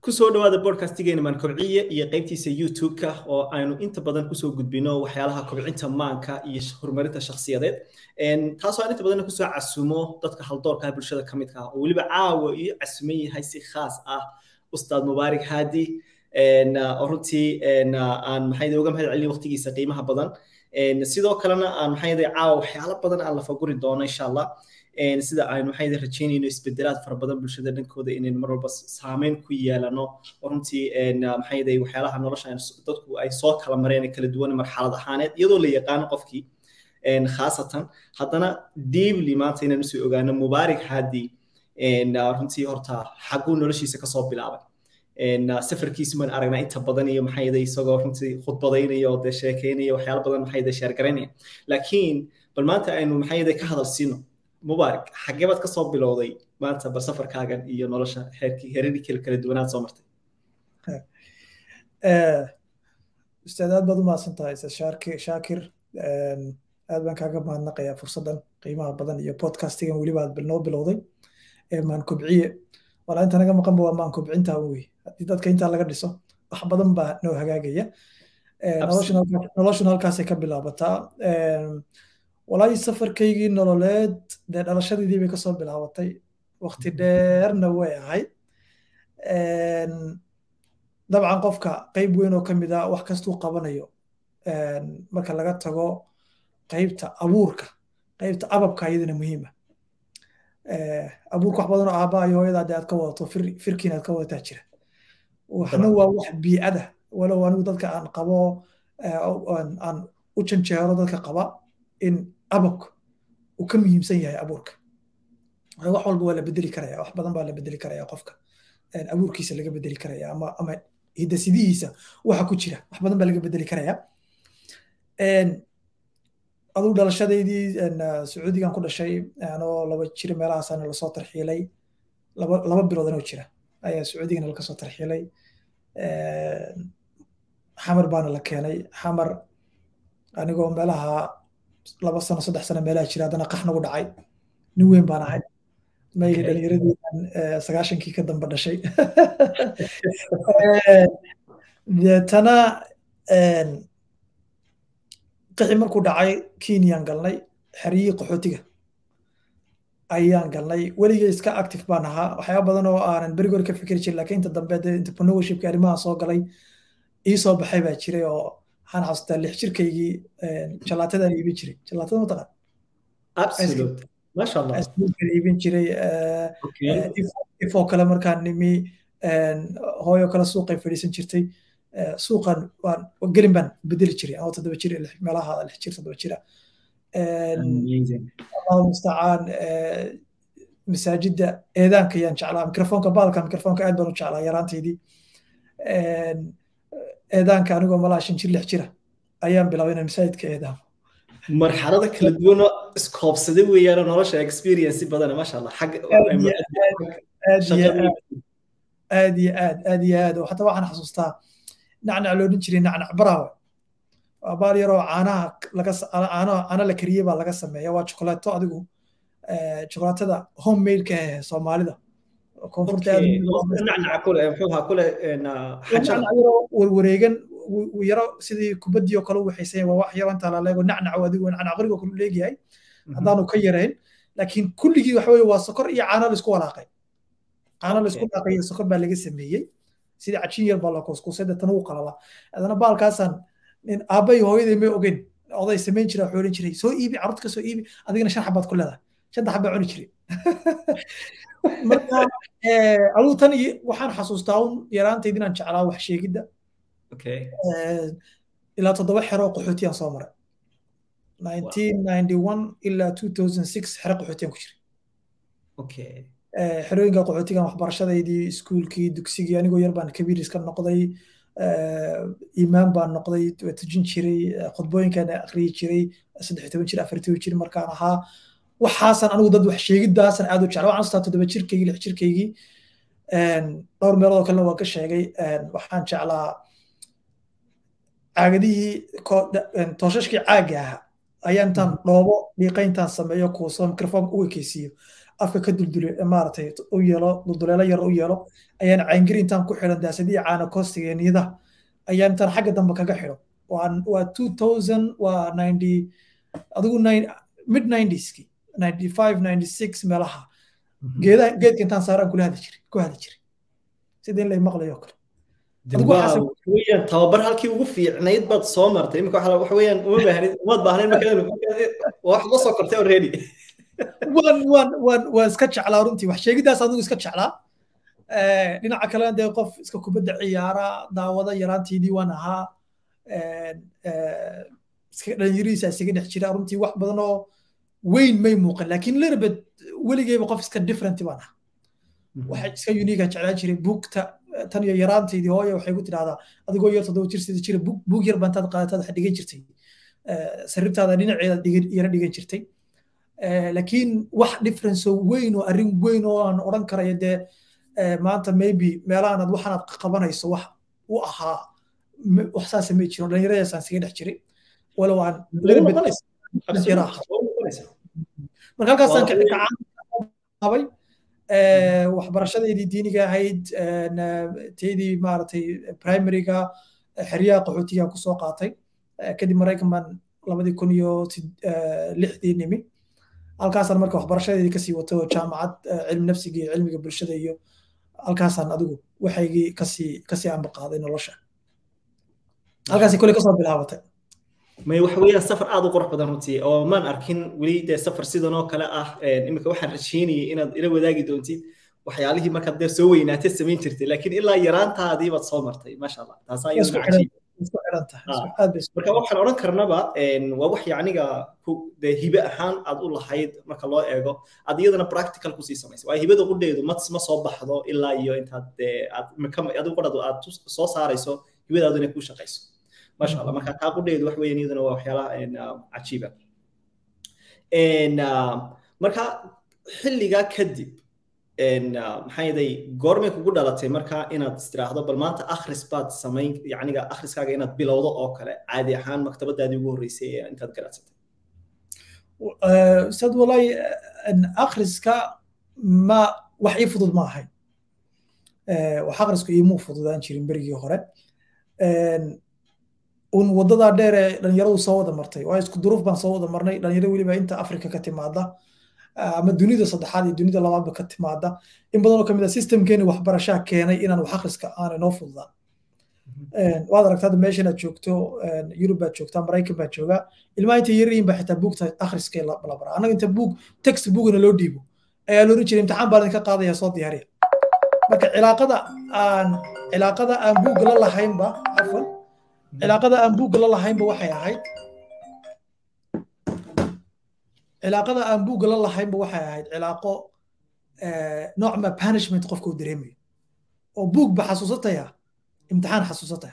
kusoo dhawaada bodcastigeena maan kobciye iyo qaybtiisa youtube-ka oo aynu inta badan kusoo gudbino waxyaalaha kobcinta maanka iyo horumarinta shakhsiyadeed taasoo aan inta badan kusoo casumo dadka haldoorka bulshada ka midka ah oo weliba caawa iyo casuman yahay si khaas ah ustaad mubaarik haadi oo runtii aan maxay uga mahad celin waqtigiisa qiimaha badan sidoo kalena aan maxay caawa waxyaalo badan aan la faguri doono insha allah sida aynu maxay rajaynayno isbedelaad fara badan bulshada dhankooda inaynu mar walba saameyn ku yeelano oo runtii maxay waxyaalaha nolosha dadku ay soo kala mareen kala duwan marxalad ahaaneed iyadoo la yaqaano qofkii khaasatan haddana deeply maanta inaan usoo ogaano mubaarik haadi runtii horta xaguu noloshiisa kasoo bilaabay safarkiisu maan aragnaa inta badan iyo maxay isagoo runtii khudbadaynaya oo dee sheekeynaya waxyaalo badan maxay sheergaraynaya laakiin bal maanta aynu maxay ka hadal siino mubaarak xagee baad kasoo bilowday maanta bal safarkaagan iyo nolosha heerkii heeradii kala kala duwanaad soo martay ustaad aad baad u mahadsan tahay shaakir aad baan kaaga mahadnaqayaa fursaddan qiimaha badan iyo podcastigan weliba aad noo bilowday maan kobciye walaa inta naga maqanba waa maan kobcintaa wey haddii dadka intaa laga dhiso wax badan baa noo hagaagaya noloshuna halkaasay ka bilaabataa walaahi safarkaygii nololeed dee dhalashadiidii bay kasoo bilaabatay waqti dheerna way ahayd dabcan qofka qayb weyn oo ka mid a wax kastuu qabanayo marka laga tago qaybta abuurka qaybta ababka iyadana muhiima abuurka wax badan oo aabaa iyo hooyadaa dee aad ka wadato firkiin aad ka wadataa jira waxna waa wax biicada walow anigu dadka aan qabo aan u janjeero dadka qaba in ababka uu ka muhiimsan yahay abuurka wax walba waa la bedeli karaya wax badan baa la bedeli karaya qofka abuurkiisa laga bedeli karaya ama ama hidasidihiisa waxa ku jira wax badan baa laga bedeli karaya aduu dhalashadaydii sacuudigan ku dhashay anoo laba jira meelahaasana lasoo tarxiilay laba laba bilood anoo jira ayaa sacuudigana lakasoo tarxiilay xamar baana la keenay xamar anigoo meelaha laba sano saddex sano meelaha jira haddana qax nagu dhacay nin weyn baan ahay mayli dhalinyaradii sagaashankii ka damba dhashay deetana qixi markuu dhacay kenyaan galnay xeryihii qaxootiga ayaan galnay weligay iska active baan ahaa waxyaaba badan oo aanan berigoor ka fikri jirin laakiin inta dambe dee entrepreneurshipka arrimaha soo galay ii soo baxay baa jiray oo waxaan xasuustaa lix jirkaygii jalaatadan iibin jiray jalaatada mataqaan absolutely iibin jiray ifoo kale markaan nimi hooyo kale suuqay fadhiisan jirtay suuqan waan gelin baan bedeli jiray anoo toddoba jir meelaha lix jir toddoba jira allahu mustacaan masaajidda eedaanka yaan jeclaa mikrofoonka baalka mikrofoonka aad baan u jeclaa yaraantaydii eedaanka anigoo malaa shan jir lix jira ayaan bilaabay inaan masaajidka eedaamo marxalada kala duwan oo iskoobsaday weeyaan nolosha experience badana maasha allah aad iyo aad aad iyo aad xataa waxaan xasuustaa nacnac loo odhan jiray nacnac baraawe waa baal yaroo caanaha laga caano la kariyey baa laga sameeya waa chokolaato adigu chokolaatada homemade-ka ee soomaalida warwareegan yaro sidii kubaddii oo kale u waxaysan waa wax yaro intaa laleego nacnac adigu nacnac qorigo kale leegyahay haddaanu ka yarayn laakiin kulligii waxa weye waa sokor iyo caano laisku walaaqay caano laisku walaaqay iyo sokor baa laga sameeyey sidii cajin yar baa la kuskusay deetana wuu qalala adana baalkaasaan nin aabbay hooyaday may ogeyn oday samayn jira waxuu odhan jiray soo iibi carruurta ka soo iibi adigana shan xabaad ku leedahay shanta xabaa cuni jiray marka adigu tan waxaan xasuustaa un yaraantayd inaan jeclaa wax sheegidda ilaa toddoba xero qaxootiyaan soo maray 1991 ilaa 2006 xero qaxootiyaan ku jiray xerooyinka qaxootigan waxbarashadaydii iskuulkii dugsigii anigoo yar baan kabiir iska noqday iimaan baan noqday waa tujin jiray khudbooyinkaan akhriyi jiray saddex toban jir afar toban jir markaan ahaa waxaasan anigu dad wax sheegidaasan aad u jecla waxaan xasuustaa toddoba jirkaygii lix jirkaygii dhowr meeloodoo kalena waan ka sheegay waxaan jeclaa caagadihii tooshashkii caagga ahaa ayaa intaan dhoobo dhiiqa intaan sameeyo kuuso mikrofoonka u ekeysiiyo afka ka duldule maaragtay u yeelo dulduleelo yar u yeelo ayaan caangiri intaan ku xidhan daasadii caana koostiga niyadaha ayaan intaan xagga dambe kaga xidho waa two thousand waa ninety adigu mid ninetyski ninety five ninety six meelaha geedaha geedka intaan saaraan kula hadli jiray ku hadli jiray sida in lay maqlayo oo kale weyaan tababar halkii ugu fiicnayd baad soo martay imika waxa weeyaan uma baahnid umaad baahnayn markaa wax la soo kortay already waan waan waan waan iska jeclaa runtii wax sheegidaas adigu iska jeclaa dhinaca kalena dee qof iska kubadda ciyaara daawada yaraantiidii waan ahaa dhalinyarihiisa isaga dhex jira runtii wax badan oo weyn may muuqan laakiin littlebit weligeyba qof iska different baan ahaa waxa iska uniga jeclaan jiray buugta tan iyo yaraantaydii hooya waxay ku tidhahdaa adigoo yar toddoba jir sida jira buug yar baa intaad qaadataad wax dhigan jirtay sariirtaada dhinaceeda yara dhigan jirtay laakiin wax difference oo weyn oo arrin weyn oo aan odhan karayo dee maanta maybe meelahaanaad waxaanaad qabanayso wax u ahaa wax saasa may jiro dhallinyaradaasaan isaga dhex jiray walow aan marka halkaasaan kacabay waxbarashadeedii diiniga ahayd teydii maaragtay primaryga xeryaha qaxootiga kusoo qaatay kadib maraykan baan labadii kun iyo lixdii nimi halkaasaan marka waxbarashadeedii kasii wato jaamacad cilmi nafsiga iyo cilmiga bulshada iyo halkaasaan adigu waxaygii kasii kasii ambaqaaday nolosha halkaasi kole kasoo bilaabatay may waxa weeyaan safar aad u qurux badan runtii oo maan arkin weli dee safar sidan oo kale ah iminka waxaan rajaynayay inaad ila wadaagi doontid waxyaalihii markaad dee soo weynaatay samayn jirtay laakiin ilaa yaraantaadii baad soo martay maasha allah taasaa iyaduna cajiib marka waxaan odhan karnaba waa wax yacniga dee hibe ahaan aad u lahayd marka loo eego aad iyadana practical kusii samaysay waa hibada qudheedu ma ma soo baxdo ilaa iyo intaad dee aad adigu qudhadu aad soo saarayso hibadaadu inay kuu shaqayso maasha allah marka taa qudheedu wax weeyaan iyaduna waa waxyaalaha cajiiba marka xilligaa kadib maxaa yeelay goormay kugu dhalatay marka inaad istiraahdo bal maanta akhris baad samayn yacniga akhriskaaga inaad bilowdo oo kale caadi ahaan maktabadaadii ugu horreysay ee intaad garacsatay ustaad walahi akhriska ma wax ii fudud ma ahayn wax akhrisku iimuu fududaan jirin berigii hore un wadadaa dheer ee dhalinyaradu soo wada martay waa isku duruuf baan soo wada marnay dhalinyaro weliba inta afrika ka timaada ama dunida saddexaad iyo dunida labaadba ka timaada in badanoo kamid a systemkeeni waxbarashaa keenay inaan wax akhriska aanay noo fududaan waad aragtaa hadda meeshan aad joogto yurub baad joogtaa maraykan baad joogaa ilmaha inta yariin baa xitaa buugta akhriska la baraa annaga inta buug text buugana loo dhiibo ayaa looran jiray imtixaan baan idinka qaadaya soo diyaariya marka cilaaqada aan cilaaqada aan buugga la lahaynba cafwan cilaaqada aan buugga la lahaynba waxay ahayd cilaaqada aan buugga la lahaynba waxay ahayd cilaaqo noocma punishment qofka uu dareemayo oo buug ba xasuusataya imtixaan xasuusataya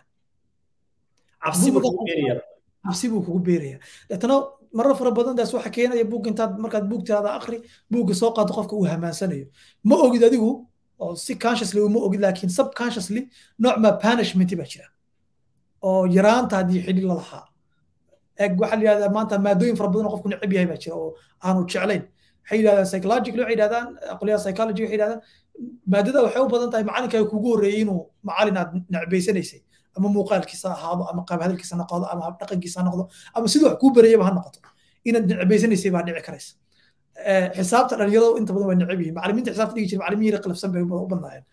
cabsi buu kugu beeraya deetana marar fara badan daas waxa keenaya buug intaad markaad buugtaada akri buugga soo qaado qofka uu hamaansanayo ma ogid adigu oo si consciously uma ogid laakiin subconsciously noocma punishment baa jira oo yaraantaadii xidhi la lahaa eg waxaa la yidhahdaa maanta maadooyin fara badan oo qofku neceb yahay baa jira oo aanu jeclayn waxay yidhahdaan psychological waxay yidhahdaan aqliyaha psychology waxay yidhahdaan maadada waxay u badan tahay macalinkaaga kugu horreeyey inuu macalin aad necbaysanaysay ama muuqaalkiisa ahaado ama qaab hadalkiisa noqdo ama dhaqankiisa noqdo ama siduu wax kuu barayaba ha noqoto inaad necbaysanaysay baa dhici karaysa xisaabta dhalinyaradu inta badan waa neceb yihiin macalimiinta xisaabta dhigi jira macalimiin yara qalafsan bay u badnaayeen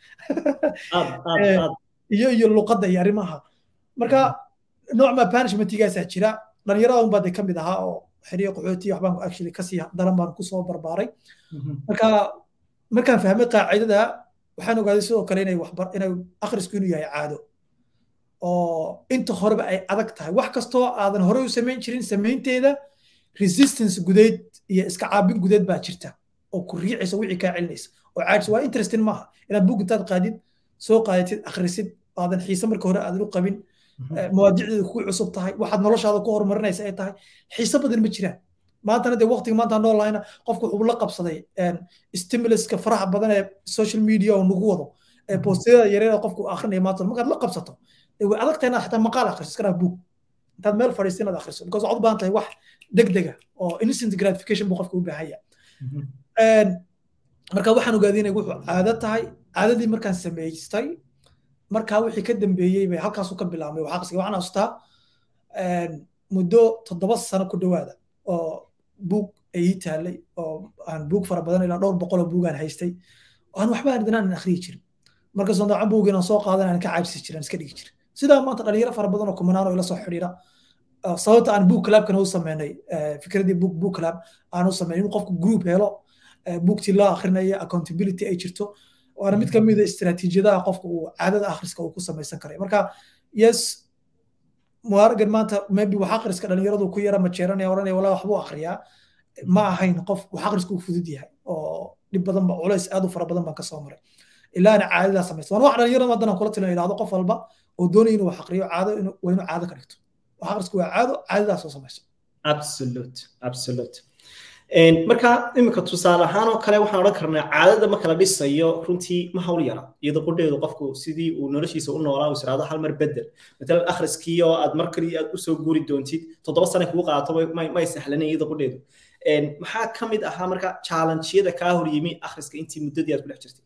iyo iyo luqadda iyo arrimaha marka noocma punishmentigaasaa jira dhalinyarada unbaa de ka mid ahaa oo xiriyo qaxooti waxbaan actually kasii daran baan kusoo barbaaray marka markaan fahmay qaacidada waxaan ogaaday sidoo kale inay waxbar inay akhrisku inuu yahay caado oo inta horeba ay adag tahay wax kastoo aadan horey u samayn jirin samaynteeda resistance gudeed iyo iska caabin gudeed baa jirta oo ku riicaysa wixii kaa celinaysa oo caajis waa interesting maaha inaad buug intaad qaadid soo qaadatid akhrisid aadan xiise marka hore aadan u qabin mawaadicdeedu ku cusub tahay waxaad noloshaada ku horumarinaysa ay tahay xiise badan ma jiraan maantana dee waqtiga maanta nool lahayna qofku wuxuu la qabsaday stimuluska faraha badan ee social media oo nagu wado ee boostiyada yareeda qofku akrinaya maanta markaad la qabsato way adag tahay inaad xataa maqaal akhriso iska dhaaf buug intaad meel fadhiisto inaad akhriso because waxaad u baahan tahay wax degdega oo instant gratification buu qofka u baahan yahay marka waxaan ogaaday inay wuxuu caado tahay caadadii markaan samaystay markaa wixii ka dambeeyey bay halkaasuu ka bilaabmay wax aqriska waxaan xasuustaa muddo toddoba sano ku dhowaada oo buug ay ii taallay oo aan buug fara badan ilaa dhowr boqol oo buugaan haystay aan waxba aan akhriyi jirin marka sondaacan buug inaan soo qaadan aan ka caabsi jirin iska dhigi jirin sidaa maanta dhalinyaro fara badan oo kumanaan oo ila soo xidhiira sababta aan book clubkan u sameynay fikradii book book club aan u sameynay inuu qofku group helo buugtii loo akhrinayo accountability ay jirto waana mid ka mid a istiraatiijiyadaha qofka uu caadada akhriska uu ku samaysan karay marka yes muwaaragan maanta maybe wax akhriska dhalinyaradu ku yara majeeranaya oranaya walaa waxbuu akhriyaa ma ahayn qof wax akhrisku uu fudud yahay oo dhib badan ba culays aad u fara badan baan ka soo maray ilaa ana caadadaa samaysta waan wax dhalinyarada haddana kula tilmaa idhahdo qof walba oo doonaya inuu wax akhriyo caado waa inuu caado ka dhigto wax akhrisku waa caado caadadaas oo samayso absolute absolute marka iminka tusaale ahaan oo kale waxaan odhan karnaa caadada marka la dhisayo runtii ma hawl yara iyadoo qudheedu qofku sidii uu noloshiisa u noolaa uu israado hal mar bedel matalan akhriskii oo aad mar kaliya aad usoo guuri doontid toddoba sane kugu qaato may sahlanin iyadoo qudheedu maxaa ka mid ahaa marka challengeyada kaa hor yimi akhriska intii muddadii aad ku dhex jirtay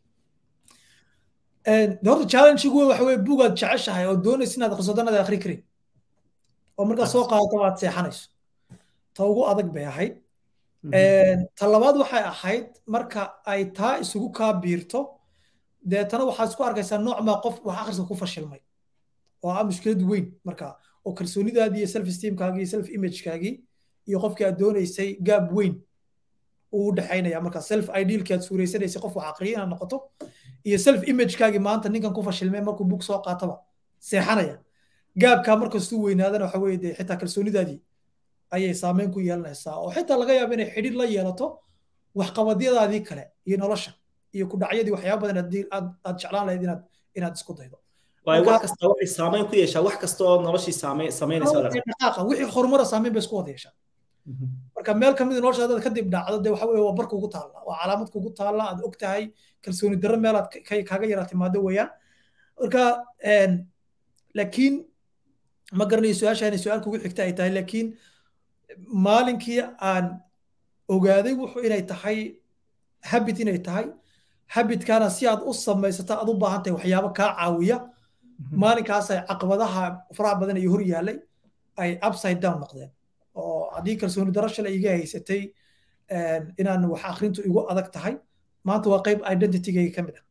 horta challenge-igu waxa weye buugaad jeceshahay oo doonaysa inaad akhriso danaad akhri karin oo markaad soo qaadato aad seexanayso ta ugu adag bay ahayd ta labaad waxay ahayd marka ay taa isugu kaa biirto deetana waxaad isku arkaysaa nooc maa qof wax akhriska ku fashilmay oo ah mushkilad weyn marka oo kalsoonidaadii iyo self esteemkaagii iyo self imagekaagii iyo qofkii aad doonaysay gaab weyn uu u dhexaynaya marka self idealkii aad suuraysanaysay qof wax aqriya inaad noqoto iyo self imagekaagii maanta ninkan ku fashilmay markuu bug soo qaataba seexanaya gaabkaa markastuu weynaadana waxa weye dee xitaa kalsoonidaadii ayay saameyn ku yeelanaysaa oo xitaa laga yaabo inay xidhiir la yeelato waxqabadyadaadii kale iyo nolosha iyo ku dhacyadii waxyaaba badan aad aad jeclaan lahayd inaad inaad isku daydo waayo wax kasta waxay saameyn ku yeeshaa wax kasta oo noloshii saamey samaynaysa dhaqaaqa wixii horumara saameyn bay isku wada yeeshaa marka meel kamid nolosha dad kadib dhacdo dee waxa weye waa bar kugu taalla waa calaamad kugu taalla aad og tahay kalsooni darro meel aad kaaga yaraa timaado weeyaan marka laakiin ma garanayo su-aasha inay su-aal kugu xigta ay tahay laakiin maalinkii aan ogaaday wuxuu inay tahay habit inay tahay habitkana si aad u samaysato aad u baahan tahay waxyaabo kaa caawiya maalinkaasay caqabadaha faraha badan iyo hor yaallay ay upside down noqdeen oo haddii kalsooni darro shalay iga haysatay inaan wax akhrintu igu adag tahay maanta waa qayb identitygayga ka mid ah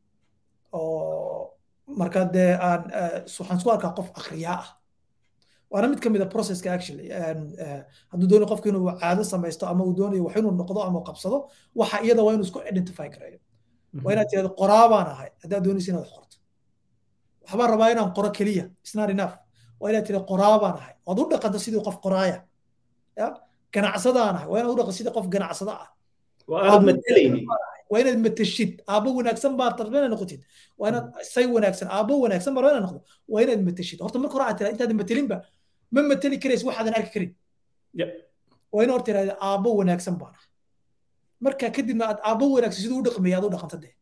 oo marka dee aan waxaan isku arkaa qof akhriyaa ah waana mid ka mid a processka actually hadduu doonayo qofku inuu caado samaysto ama uu doonayo wax inuu noqdo ama uu qabsado waxa iyada waa inuu isku identify gareeyo waa inaad tirahdo qoraa baan ahay haddaad doonaysa inaad wax qorto waxbaan rabaa inaan qoro keliya it's not enough waa inaad tirahdo qoraa baan ahay waad u dhaqanto sidii qof qoraaya ya ganacsadaan ahay waa inaad u dhaqanto sidii qof ganacsada ah waa inaad matashid aabbo wanaagsan baad tarbe inaad noqotid waa inaad say wanaagsan aabbo wanaagsan baa inaad noqdo waa inaad matashid horta marka hore aad tiraa intaadan matelinba ma mateli karaysa waxaadan arki karin waa inaad horta tirahda aabbo wanaagsan baan ah marka kadibna aad aabbo wanaagsan siduu u dhaqmaya aad u dhaqanta dee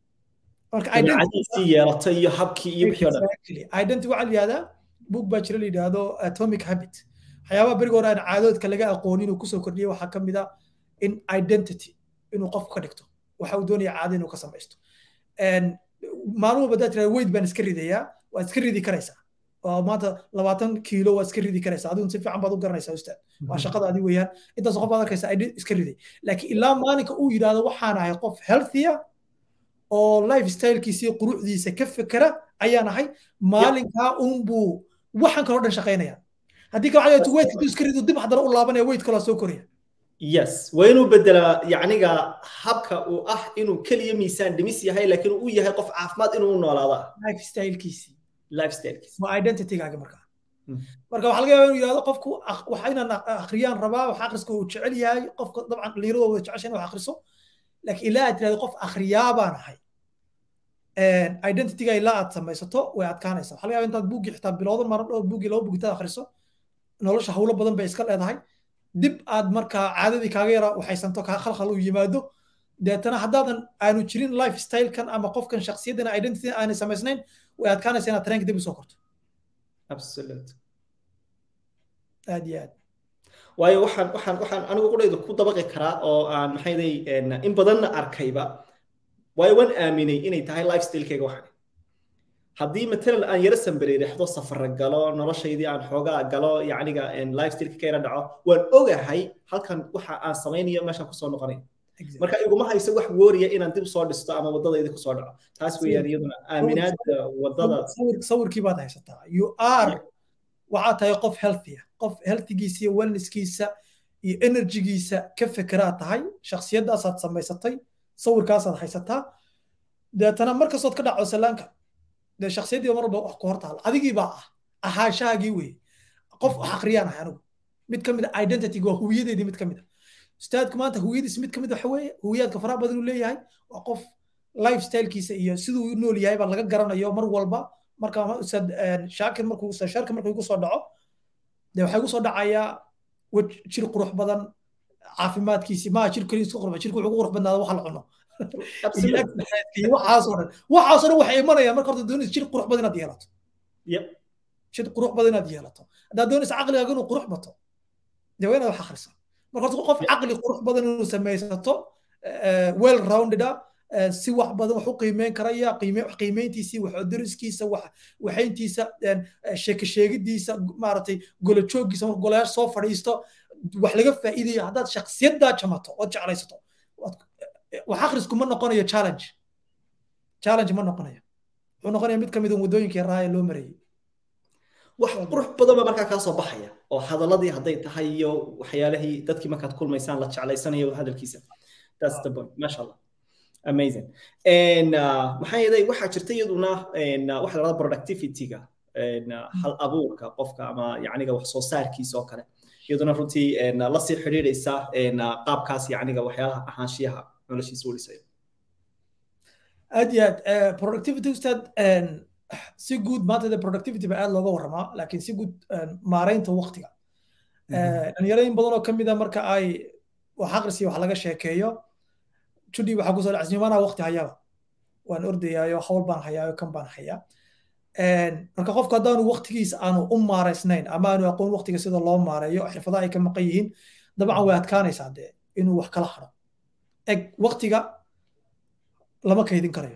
yeelata iyo habkii iyo wixii o dhan identity waxaa la yihahdaa book baa jira la yidhaahdo atomic habit waxyaabaha beriga hore aan caadoodka laga aqoonin inuu kusoo kordhiyay waxaa ka mid a in identity inuu qofku ka dhigto waxa uu doonaya caado inuu ka samaysto maalin walba haddaad tirahda weyd baan iska ridayaa waad iska ridi karaysaa oo maanta labaatan kiilo waad iska ridi karaysaa adigu si fiican baad u garanaysaa ustaad waa shaqadaadi weeyaan intaas qof baad arkaysaa iska riday laakiin ilaa maalinka uu yidhaahdo waxaan ahay qof healthia oo life stylekiisii quruxdiisa ka fekera ayaan ahay maalinkaa unbuu waxaan kaloo dhan shaqaynaya haddii kale waxaa weydka iska rido dib haddana u laabanaya weyd kaloo soo koraya yes waa inuu bedelaa yacniga habka uu ah inuu keliya miisaan dhimis yahay laakiin uu yahay qof caafimaad inuu noolaado life stylekiisii life stylekiisi waa identitygaaga markaa marka waxaa laga yaabaa inuu yidhahdo qofku waxa inaan akhriyaan rabaa wax akhriska uu jecel yahay qofka dabcan dhalinyarada wada jecesha in wax akhriso laakiin ilaa aad tirahdo qof akhriyaa baan ahay identityga ilaa aad samaysato way adkaanaysaa waxaa laga yaabaa intaad buuggii xitaa bilowdo maran dhowr buuggii laba buugitaad akhriso nolosha hawlo badan bay iska leedahay dib aad markaa caadadii kaaga yara waxaysanto kaa khalkhal u yimaado deetana haddaadan aanu jirin life stylekan ama qofkan shakhsiyaddan identity aanay samaysnayn way adkaanaysa inaad tareenka dib usoo korto absolute aad iyo aad waayo waxaan waxaan waxaan anigu qudhayda ku dabaqi karaa oo aan maxayday in badanna arkayba waayo waan aaminay inay tahay lifestylekeyga waxan haddii matalan aan yaro sambareerexdo safara galo noloshaydii aan xoogaa galo yacniga lifestyleka ka yara dhaco waan ogahay halkan waxa aan samaynayo meeshaan kusoo noqonayo marka iguma hayso wax wooriya inaan dib soo dhisto ama wadadayda kusoo dhaco taas weeyaan iyaduna aaminaada wadada sawirkii baad haysataa you are waxaad tahay qof healthya qof healthigiisa iyo wellnesskiisa iyo energygiisa ka fekeraad tahay shaksiyadaasaad samaysatay sawirkaasaad haysataa deetana markastood ka dhaco salaanka dee shaksiyaddii mar walba wax ku hortaala adigii baa ah ahaanshahaagii weeye qof wax akhriyaan ahay anigu mid ka mid a identity waa huwiyadeedii mid ka mid a ustaadku maanta huwiyadiis mid ka mid waxa weeye huwiyaadka faraha badan uu leeyahay waa qof lifestylekiisa iyo siduu u nool yahay baa laga garanayo mar walba marka ustaad shaakir markuu ustaad shaakir markuu igu soo dhaco dee waxaa igu soo dhacayaa jir qurux badan caafimaadkiisi maa jir keliya isku qurba jirku wuxuu qurux badnaada waxa la cuno waxaasoo dhan waxaasoo dhan waxay imanayaan marka horta doonaysa jir qurux badan inaad yeelato jir qurux badan inaad yeelato haddaad doonaysa caqligaaga inuu qurux bato dee waa inaad wax akhrisaa marka horta qof caqli qurux badan inuu samaysato well rounded ah si wax badan wax u qiimeyn karaya qiimeyntiisii wax dariskiisa wax waxayntiisa sheeke sheegidiisa maaragtay golo jooggiisa marka golayaasha soo fadhiisto wax laga faa'iidayo haddaad shaksiyaddaa jamato ood jeclaysato wax akhrisku ma noqonayo challenge challenge ma noqonayo wuxuu noqonaya mid ka mid a waddooyinkii raaya loo marayay wax qurux badan baa markaa kaa soo baxaya oo hadaladii hadday tahay iyo waxyaalihii dadkii markaad kulmaysaan la jeclaysanayo hadalkiisa that's the point masha allah amazing and maxaa yeelay waxaa jirta iyaduna waxa la dhahdaa productivity-ga hal abuurka qofka ama yacniga wax soo saarkiisa oo kale iyaduna runtii la sii xidhiidhaysa qaabkaas yacniga waxyaalaha ahaanshiyaha noloshiisa u dhisayo aad iyo aad productivity ustaad si guud maanta de productivity ba aad looga warramaa laakiin si guud maaraynta waqtiga dhalinyarooyin badan oo kamid a marka ay wax aqrisi wax laga sheekeeyo judhi waxaa kusoo dhacay nimanaa waqti hayaba waan ordayaayo hawl baan hayaayo kan baan hayaa marka qofka haddaanu waqtigiisa aanu u maaraysnayn ama aanu aqoon waqtiga sida loo maareeyo xirfadaha ay ka maqan yihiin dabcan way adkaanaysaa dee inuu wax kala haro eg waqtiga lama kaydin karayo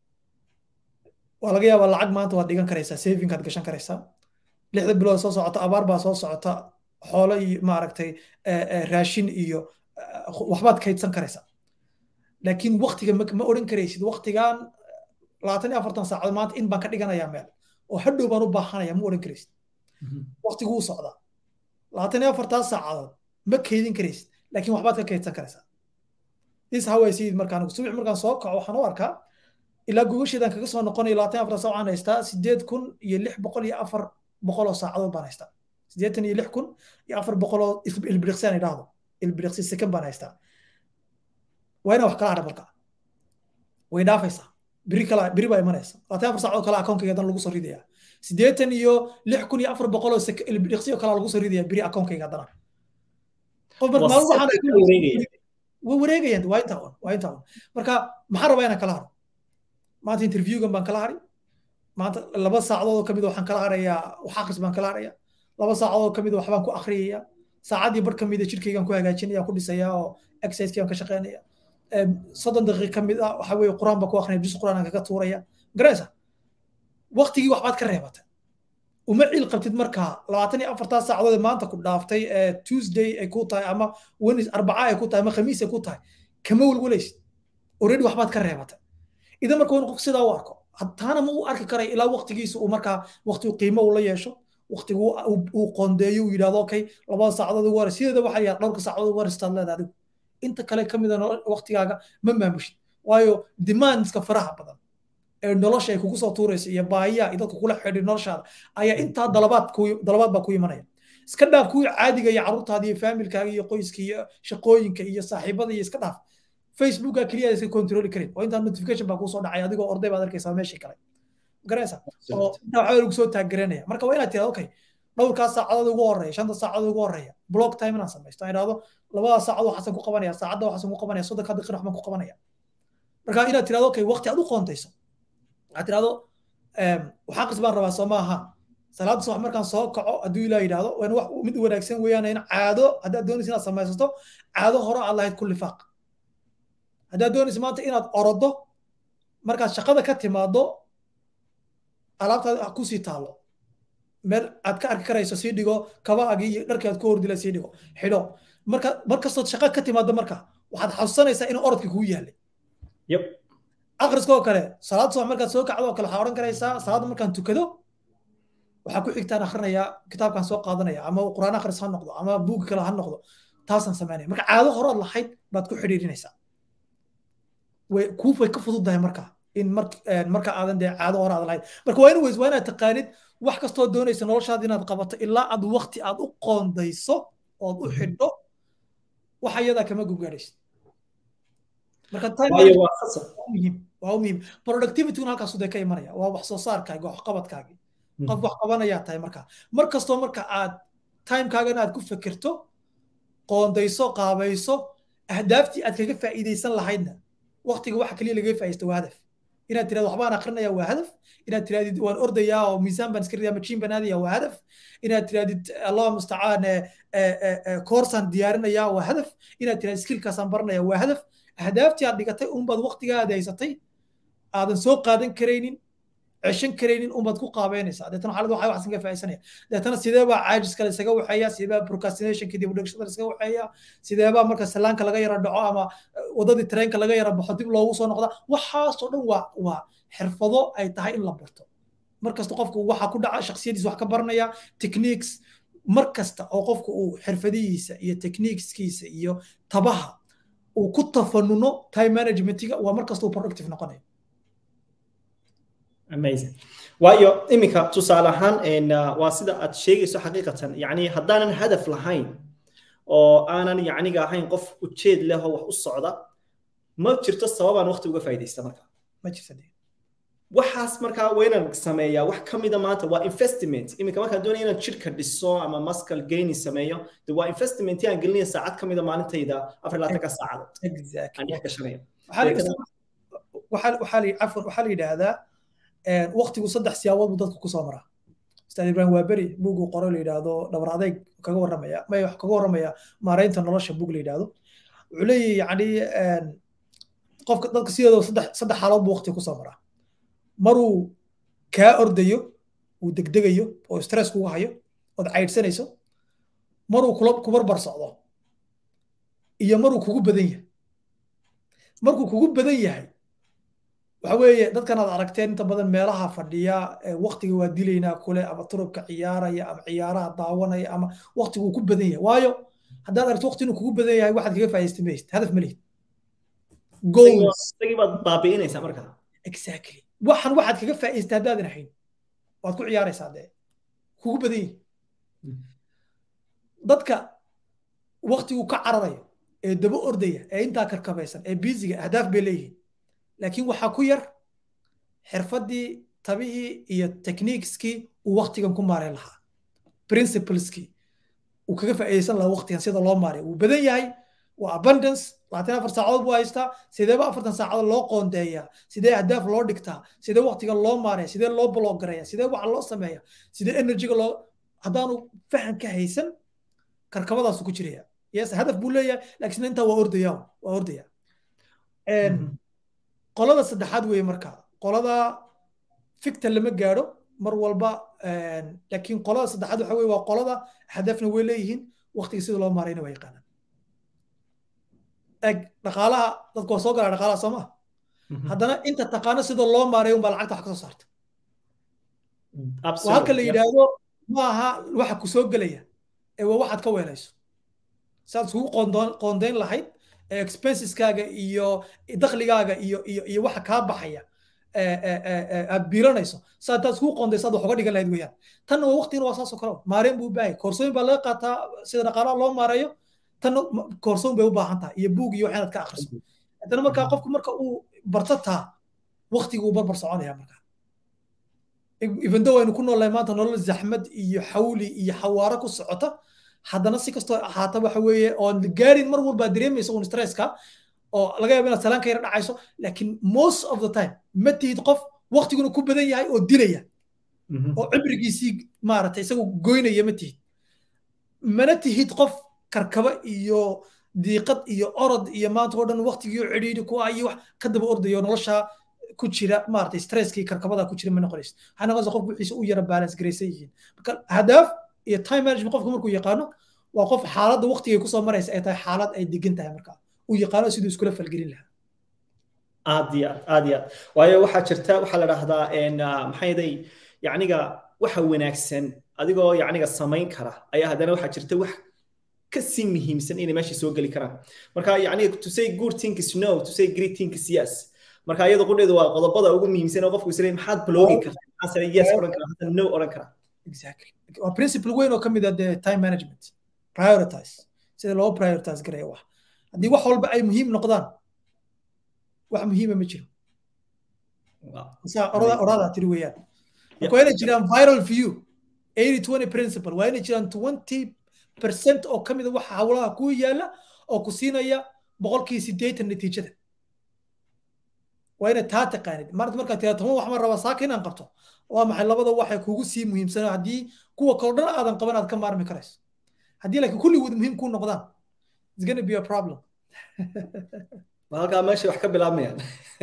waa laga yaabaa lacag maanta waad dhigan karaysaa savingaad gashan karaysaa lixda bilood soo socota abaar baa soo socota xoolo iyo maaragtay raashin iyo waxbaad kaydsan karaysaa laakiin waqtiga ma odhan karaysid waqtigan labaatan iyo afartan saacadood maanta in baan ka dhiganayaa meel oo hadhow baan u baahanaya ma odhan karaysid waqtigu u socdaa labaatan iyo afartan saacadood ma kaydin karaysid laakiin waxbaad ka kaydsan karaysaa this how I see it markaan subax markaan soo kaco waxaan u arkaa ilaa gogasheedaan kaga soo noqonayo labaatan afar saac waxaan haystaa sideed kun iyo lix boqol iyo afar boqol oo saacadood baan haystaa sideetan iyo lix kun iyo afar boqol oo ilbiriqsi aan idhaahdo ilbiriqsi second baan haystaa waa inaan wax kala hadha marka way dhaafaysaa biri kala biri baa imanaysa labaatan afar saacadood kale akoonkayga dan lagu soo ridayaa sideetan iyo lix kun iyo afar boqol oo ilbiriqsi oo kale lagu soo ridayaa biri akoonkayga haddana qof marka maalin waxaan way wareegayaan waa intaa un waa intaa un marka maxaan rabaa inaan kala haro maanta interviewgan baan kala hari maanta laba saacadood oo kamid waxaan kala harayaa wax akhris baan kala haraya laba saacadood oo kamid waxbaan ku akhriyaya saacaddii bar kamid a jirkaygaan ku hagaajinaya ku dhisaya oo exerciseygaan ka shaqeynaya soddon daqiiq kamid ah waxa weeye quraan baan ku akrinaya jus quraan aan kaga tuuraya garaysa waqtigii waxbaad ka reebatay uma ciil qabtid markaa labaatan iyo afartaa saacadood maanta ku dhaaftay tuesday ay ku tahay ama wenis arbaca ay ku tahay ama khamiis ay ku tahay kama welwalaysid already waxbaad ka reebatay idan marka waa qof sidaa u arko taana ma u arki karay ilaa waqtigiisa uu markaa waqti qiimo uu la yeesho waqtigu uu qoondeeyo uu yidhahdo okay labada saacadood ugu horeysa sideeda waxaa yahay dhowrka saacadood ugu horeysa taad leedahay adigu inta kale ka mida waqtigaaga ma maamushid waayo demandska faraha badan ee nolosha ay kugu soo tuuraysa iyo baahiyaha iyo dadka kula xidhi noloshaada ayaa intaa dalabaad ku dalabaad baa ku imanaya iska dhaaf kuwii caadiga iyo carruurtaada iyo faamilkaaga iyo qoyska iyo shaqooyinka iyo saaxiibada iyo iska dhaaf facebooka keliya iska controli karin oo intaa notification baa kusoo dhacay adigoo orday baad arkaysaa meeshii kale garaysa oo intaa waxaa lagu soo taaggaranaya marka waa inaad tirahdo okay dhowrkaas saacadood ugu horeeya shanta saacadood ugu horeeya block time inaan samaysto aan idhahdo labada saacad waxaasan ku qabanaya saacadda waxaasan ku qabanaya soddonka daqiiqa waxbaan ku qabanaya marka inaad tirahdo okay waqti aad u qoontayso waxaad tirahdo wax aqris baan rabaa soo maaha salaada subax markaan soo kaco hadduu ilaah yidhaahdo waana wax mid wanaagsan weeyaan in caado haddaad doonaysa inaad samaysato caado hore aad lahayd ku lifaaq haddaad doonaysa maanta inaad orodo markaad shaqada ka timaado alaabtaada kusii taalo meel aad ka arki karayso sii dhigo kabaagii iyo dharkii aad ku hordila sii dhigo xidho marka markastood shaqa ka timaado marka waxaad xasuusanaysaa inuu orodkii kugu yaalay yep akhriskoo kale salaad subax markaad soo kacdo oo kale waxaa odhan karaysaa salaadda markaan tukado waxaa ku xigtaan akhrinayaa kitaabkaan soo qaadanaya ama quraan akhris ha noqdo ama buugi kale ha noqdo taasaan samaynaya marka caado horood lahayd baad ku xidhiirinaysaa way kuufay ka fududdahay marka in marka aadan dee caado hore aad lahayd marka waa in weys waa inaad taqaanid wax kastoo doonaysa noloshaada inaad qabato ilaa aad waqti aad u qoondayso ood u xidho waxa iyadaa kama gubgaadhaysid marka muhiim waa muhiim productivityguna halkaasu dee ka imanaya waa wax soo saarkaaga wax qabadkaagi qof wax qabanayaa tahay marka mar kastoo marka aad timekaagana aad ku fekerto qoondayso qaabayso ahdaaftii aad kaga faa'iidaysan lahaydna waqtiga waxa kaliya lagaga faa'iidaysto waa hadaf inaad tirahdo waxbaan akrinaya waa hadaf inaad tirahdid waan ordayaa oo miisaan baan iska ridaa majiin baan aadaya waa hadaf inaad tirahdid allah mustacaan koorsaan diyaarinayaa waa hadaf inaad tirahdid skillkaasaan baranaya waa hadaf ahdaaftii aad dhigatay unbaad waqtigaada haysatay aadan soo qaadan karaynin ceshan karaynin unbaad ku qaabeynaysaa deetana xaalad waxaa waxsan ka faa'iidsanaya deetana sidee baa caajiska la isaga waxeeya sidee baa procrastinationka dib u dhigashada la isaga waxeeya sidee baa marka salaanka laga yara dhaco ama wadadii tareenka laga yara baxo dib loogu soo noqda waxaasoo dhan waa waa xirfado ay tahay in la barto mar kasta qofku waxa ku dhaca shaksiyadiisa wax ka baranaya techniques mar kasta oo qofku uu xirfadihiisa iyo techniqueskiisa iyo tabaha uu ku tafanuno time managementiga waa mar kasta uu productive noqonayo amazing waayo iminka tusaale ahaan waa sida aad sheegayso xaqiiqatan yani haddaanan hadaf lahayn oo aanan yacniga ahayn qof ujeed leh oo wax u socda ma jirto sababaan waqti uga faa'iidaysta marka ma jirta waxaas markaa waa inaan sameeyaa wax ka mida maanta waa investment iminka markaan doonaya inaan jidhka dhiso ama muscle gaining sameeyo de waa investment aan gelinaya saacad ka mida maalintayda afar labaatanka saacadood aan dhex gashanaya waxaa la yidhaahdaa waqtigu saddex siyaabood buu dadku kusoo maraa ustaad ibrahim waaberi buuguu qoro la yidhaahdo dhabar adeyg kaga warramaya may wax kaga warramaya maaraynta nolosha buug la yidhaahdo wuxuu leeyahy yacni qofka dadka sidooda saddex saddex xaalood buu waqtiga kusoo maraa maruu kaa ordayo uu degdegayo oo stress kugu hayo ood caydhsanayso maruu kula kubarbar socdo iyo maruu kugu badan yahay markuu kugu badan yahay waxa weeye dadkan aad aragteen inta badan meelaha fadhiya waqtiga waa dilaynaa kule ama turubka ciyaaraya ama ciyaaraha daawanaya ama waqtigu ku badan yahay waayo haddaad aragto waqti inuu kugu badan yahay waxaad kaga faa'iidaysta maysid hadaf ma lihid goalsagii baad baabi'inaysaa markaa exactly waxan waxaad kaga faa'iidaysta haddaadan ahayn waad ku ciyaaraysaa dee kugu badan yahay dadka waqtigu ka cararayo ee daba ordaya ee intaa karkabaysan ee biisiga ahdaaf bay leeyihiin laakiin waxaa ku yar xirfaddii tabihii iyo techniqueskii uu waqtigan ku maareyn lahaa principleskii uu kaga faa'iidaysan lahaa waqtigan sida loo maareeyo wuu badan yahay waa abundance labaatan afar saacadood buu haystaa sideeba afartan saacadood loo qoondeeyaa sidee ahdaaf loo dhigtaa sidee waqtiga loo maareeya sidee loo bloggareeya sidee waxa loo sameeya sidee energyga loo haddaanu fahan ka haysan karkabadaasu ku jiraya yes hadaf buu leeyahay laakiin intaa waa ordaya waa ordaya qolada saddexaad weeye marka qolada ficta lama gaadho mar walba laakiin qolada saddexaad waxa weye waa qolada hadafna way leeyihiin waqtiga sida loo maarayna waa yaqaanaan eg dhaqaalaha dadku waa soo galaa dhaqaalaha soo maa haddana inta taqaano sida loo maareeyo unbaa lacagta wax ka soo saarta waa halka la yidhaahdo ma aha waxa ku soo gelaya ee waa waxaad ka weelayso saad isugu qoondeyn lahayd expenseskaaga iyo dakhligaaga iyo iyo iyo waxa kaa baxaya aad biilanayso saa taad iskugu qoondaysa aad wax uga dhigan lahayd weeyaan tanna waa waqtigina waa saasoo kale maareen buu u baahay koorsooyin baa laga qaataa sida dhaqaalaha loo maareeyo tanna koorsooyin bay u baahan tahay iyo buug iyo waxaanaad ka akhriso haddana markaa qofku marka uu barto taa waqtiguu barbar soconaya markaa ibando waynu ku noolnahay maanta nolol zaxmad iyo xawli iyo xawaaro ku socota haddana si kastoo ahaata waxa weeye oon gaarin mar walbaa dareemaysa un stresska oo laga yaabo inaad salaan ka yara dhacayso laakiin most of the time ma tihid qof waqtiguna ku badan yahay oo dilaya oo cibrigiisii maaragtay isagoo goynaya ma tihid mana tihid qof karkaba iyo diiqad iyo orod iyo maanta oo dhan waqtigii cidhiidhi ku ah iyo wax ka daba ordayo nolosha ku jira maaragtay stresskii karkabada ku jira ma noqonaysa waxaa noqonaysa qofku wixiisa u yara balance garaysan yihiin marka hadaaf iyo time management qofku markuu yaqaano waa qof xaaladda waqtigay kusoo maraysa ay tahay xaalad ay degan tahay marka uu yaqaano siduu iskula falgelin lahaa aad iyo aad aad iyo aad waayo waxaa jirta waxaa la dhahdaa maxaa yeday yacniga waxa wanaagsan adigoo yacniga samayn kara ayaa haddana waxaa jirta wax ka sii muhiimsan inay meesha soo geli karaan marka yacniga to say good thing is no to say great thing is yes marka iyada qudheedu waa qodobada ugu muhiimsan oo qofku isleeyahay maxaad blogging kartaa maxaad yes odhan karaa maxaad no odhan karaa exactly waa principle weyn oo ka mid ah dee time management prioritize sida loo prioritize garaya wax haddii wax walba ay muhiim noqdaan wax muhiima ma jiro oradaa tiri weeyaan marka waa inay jiraan viral view eighty twenty principle waa inay jiraan twenty percent oo ka mid a waxa hawlaha ku yaala oo ku siinaya boqolkii siddeetan natiijada waa inay taa taqaanid maanta markaad tiraado toban wax ma rabaa saaka inaan qabto waa maxay labada waxay kugu sii muhiimsanaa haddii kuwa kaloo dhan aadan qaban aad ka maarmi karayso haddii laakiin kulligood muhiim kuu noqdaan it's gonna be a problem halkaa meesha wax ka bilaabmayaan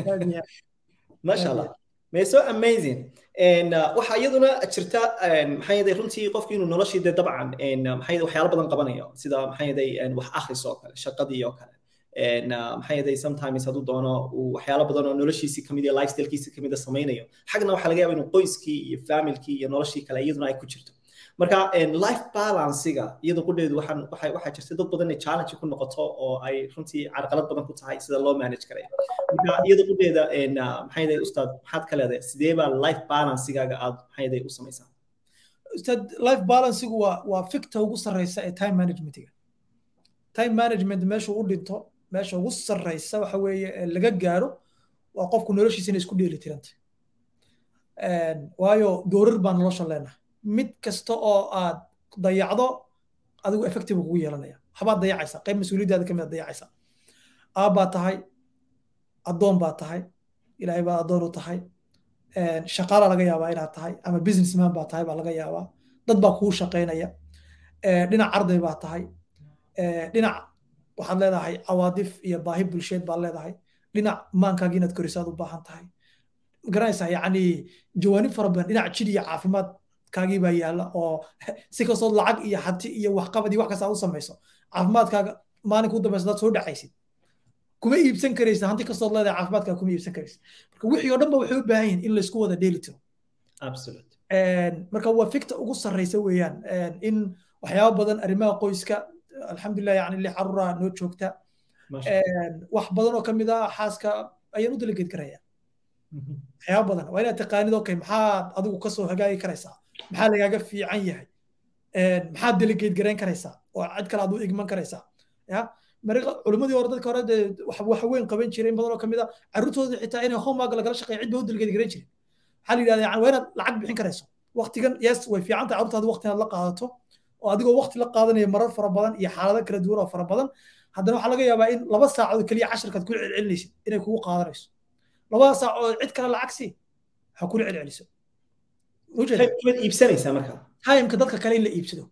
masha allah may so amazing waxaa iyaduna jirta maxaa yeday runtii qofki inuu noloshii dee dabcan maxaa yeday waxyaalo badan qabanayo sida maxaa yeday wax akhris oo kale shaqadii oo kale maxaa yeday sometimes hadduu doono uu waxyaalo badan oo noloshiisii kamid iyo lifestylekiisii kamid a samaynayo xagna waxaa laga yaaba inuu qoyskii iyo familkii iyo noloshii kale iyaduna ay ku jirto marka life balancega iyada qudheedu waxaan waxay waxaa jirta dad badan inay challenge ku noqoto oo ay runtii carqalad badan ku tahay sida loo manage karayo marka iyada qudheeda maxaa yeday ustaad maxaad ka leedahay sidee baa life balancegaaga aad maxaa yeday u samaysaa ustaad life balancegu waa waa fikta ugu sarreysa ee time managementiga time management meeshuu u dhinto meesha ugu sarreysa waxa weeye laga gaaro waa qofku noloshiisa inay isku dheeli tirantay waayo doorar baa nolosha leenahay mid kasta oo aad dayacdo adigu effective kugu yeelanaya waxbaad dayacaysaa qayb mas-uuliyaddaada kamid aad dayacaysaa aabbaa tahay addoon baa tahay ilaahay baad addoon u tahay shaqaala laga yaabaa inaad tahay ama businessman baa tahay baa laga yaabaa dad baa kugu shaqaynaya dhinac arday baa tahay dhinac waxaad leedahay cawaadif iyo baahi bulsheed baad leedahay dhinac maankaagi inaad korisaad u baahan tahay garanaysaa yacni jawaanib fara badan dhinac jid iyo caafimaad kaagii baa yaalla oo si kastood lacag iyo hati iyo waxqabad iyo wax kasta u samayso caafimaadkaaga maalinka u dambaysa dad soo dhacaysid kuma iibsan karaysa hanti kastood leedahay caafimaadkaaga kuma iibsan karaysa marka wixii oo dhan ba waxay u baahan yihin in laysku wada dheeli tiro marka waa fikta ugu sarreysa weeyaan in waxyaaba badan arrimaha qoyska alxamdulilah yani lix caruura noo joogta wax badan oo kamid ah xaaska ayaan u delegeed karaya waxyaaba badan waa inaad taqaanid okay maxaad adigu kasoo hagaagi karaysaa maxaa lagaaga fiican yahay maxaad delegeed garayn karaysaa oo cid kale aad u igman karaysaa ya mariqa culimmadii hore dadka hore dee wax weyn qaban jiray in badan oo kamid ah carruurtooda xitaa inay homework lagala shaqeeya cid ba u delegeed garayn jiray waxaa la yidhahda yani waa inaad lacag bixin karayso waqtigan yes way fiican tahay carruurtaada waqti inaad la qaadato oo adigoo waqti la qaadanaya marar fara badan iyo xaalado kala duwan oo fara badan haddana waxaa laga yaabaa in laba saacadood keliya casharkaad kula celcelinaysid inay kugu qaadanayso labada saac oo cid kale lacag sii ha kula celceliso iibsanaysaa marka timeka dadka kale in la iibsado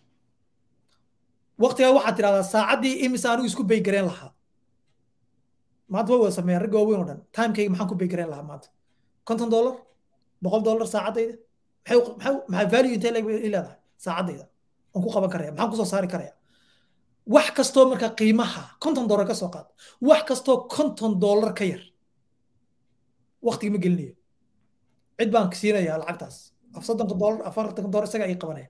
waqtigaa waxaad tidhahdaa saacaddii imise anigu isku baygareen lahaa maanta way wada sameeyaan ragga waaweyn oo dhan timekayga maxaan ku baygareen lahaa maanta konton dollar boqol dollar saacaddayda maxay maxay value intee leedahay saacaddayda waan ku qaban karaya maxaan kusoo saari karaya wax kastoo marka qiimaha konton dollar ka soo qaad wax kastoo konton dollar ka yar waqtiga ma gelinayo cid baan siinayaa lacagtaas af soddonka dollar afartanka dollar isaga ay qabanaya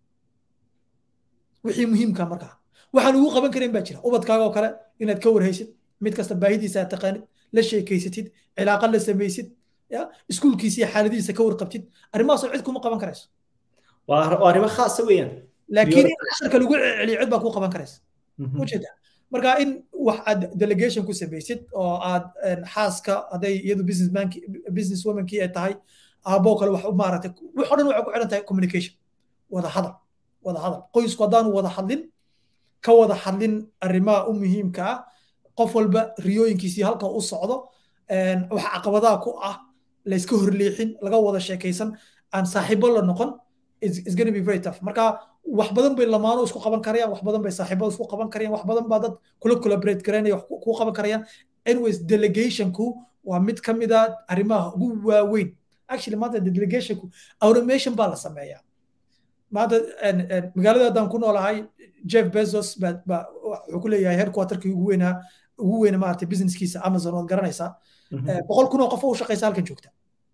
wixii muhiimka markaa waxaan ugu qaban karayn baa jira ubadkaaga oo kale inaad ka warhaysid mid kasta baahidiisa aad taqaanid la sheekeysatid cilaaqa la samaysid ya iskuulkiisa iyo xaaladiisa ka warqabtid arrimahaasoo cid kuma qaban karayso waa arrimo khaasa weeyaan laakiin in casharka lagu celiyo cid baa kuu qaban karaysa ujeeda marka in wax aad delegation ku samaysid oo aad xaaska hadday iyadu businessman business womankii ay tahay aaboo kale wax maaragtay wax oo dhan waxay ku xidhan tahay communication wada hadal wada hadal qoysku haddaanu wada hadlin ka wada hadlin arrimaha u muhiimka ah qof walba riyooyinkiisii halka u socdo wax caqabadaha ku ah layska horleexin laga wada sheekaysan aan saaxiibo la noqon is gonna be very tough marka wax badan bay lamaano isku qaban karayaan wax badan bay saaxiibada isku qaban karayaan wax badan baa dad kula collaborate garanaya wax ku qaban karayaan anyways delegationku waa mid ka mid a arrimaha ugu waaweyn actually maanta delegationku automation baa la sameeyaa maanta magaalada haddaan ku noolahay jeff bezos wuxuu ku leeyahay headquarterkii ugu weynaa ugu weyna maaragtay businesskiisa amazon waad garanaysaa boqol kun oo qof oo u shaqaysa halkan joogta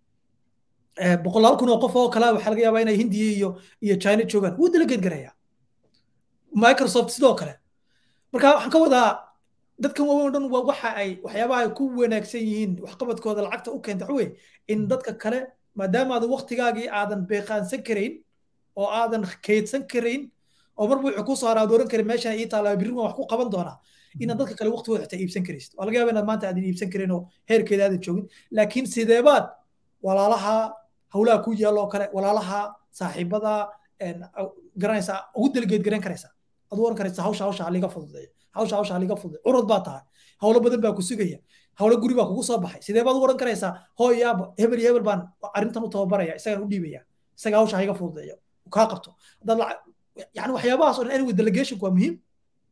boqolaal kun oo qof oo kale waxaa laga yaabaa inay hindiya iyo iyo china joogaan wuu delegate garayaa microsoft sidoo kale marka waxaan ka wadaa dadkan waaweyn o dhan waa waxa ay waxyaabaha ay ku wanaagsan yihiin waxqabadkooda lacagta u keenta waxwey in dadka kale maadaama aadan waktigaagii aadan beeqaansan karayn oo aadan kaydsan karayn oo marba wuxuu ku soo haraa dooran karin meeshan ii taala birri waan wax ku qaban doonaa inaad dadka kale waqtigooda xitaa iibsan karaysid waa laga yaaba inaad maanta aadan iibsan karin oo heerkeeda aadan joogin laakiin sideebaad walaalaha hawlaha ku yaal oo kale walaalaha saaxiibada garanaysaa ugu delegeed garan karaysaa ad oran karaysa hawsha hawsha haliga fududeeya hawsha hawsha haliga fududeeya curud baa tahay hawlo badan baa ku sugaya hawlo guri baa kugu soo baxay sidee baad u oran karaysaa hooy yaaba hebel iyo hebel baan arrintan u tababaraya isagaan u dhiibaya isaga hawsha haiga fududeeya kaa qabto haddaad yani waxyaabahaas oo dhan anyway delegationku waa muhiim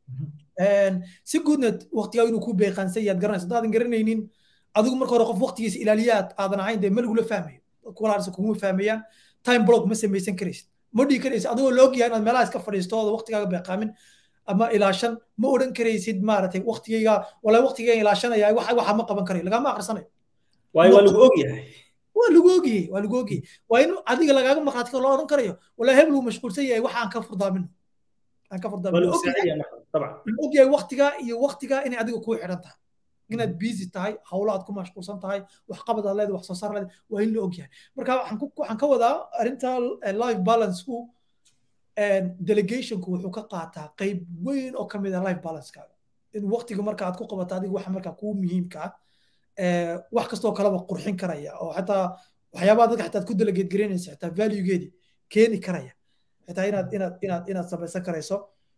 si guudna waqtigaa inuu ku beeqaansan yaad garanaysa haddaadan garanaynin adigu marka hore qof waqtigiisa ilaaliyaad aadan ahayn dee ma lagula fahmayo dadku walaarsa kuguma fahmayaan time block ma samaysan karaysid ma dhihi karaysid adigoo la ogyahay inaad meelaha iska fadhiisto ooda waqtigaaga beeqaamin ama ilaashan ma odhan karaysid maaragtay waqtigayga walaa waqtigayga ilaashanaya waxa ma qaban karayo lagama akhrisanayo waayo waa lagu ogyahay waa lagu ogyahay waa lagu ogyahay waa in adiga lagaaga markhaati loo odhan karayo walaa hebel uu mashquulsan yahay waxa aan ka furdaamino aan ka furdaamino ogyahay waqtiga iyo waqtiga inay adiga kuu xidhan tahay inaad busy tahay hawlo aad ku mashquulsan tahay waxqabad aad leedahay wax soo saar leedahay waa in la ogyahay marka waxaan ka wadaa arrinta life balanceku delegationku wuxuu ka qaataa qayb weyn oo ka mid ah life balancekaaga in waqtiga marka aad ku qabato adiga waxa marka kuu muhiimka ah wax kastoo kaleba qurxin karaya oo xataa waxyaabaha dadka xataa ku delegate garaynaysa xitaa valuegeedi keeni karaya xitaa inaad inaad inaad inaad samaysan karayso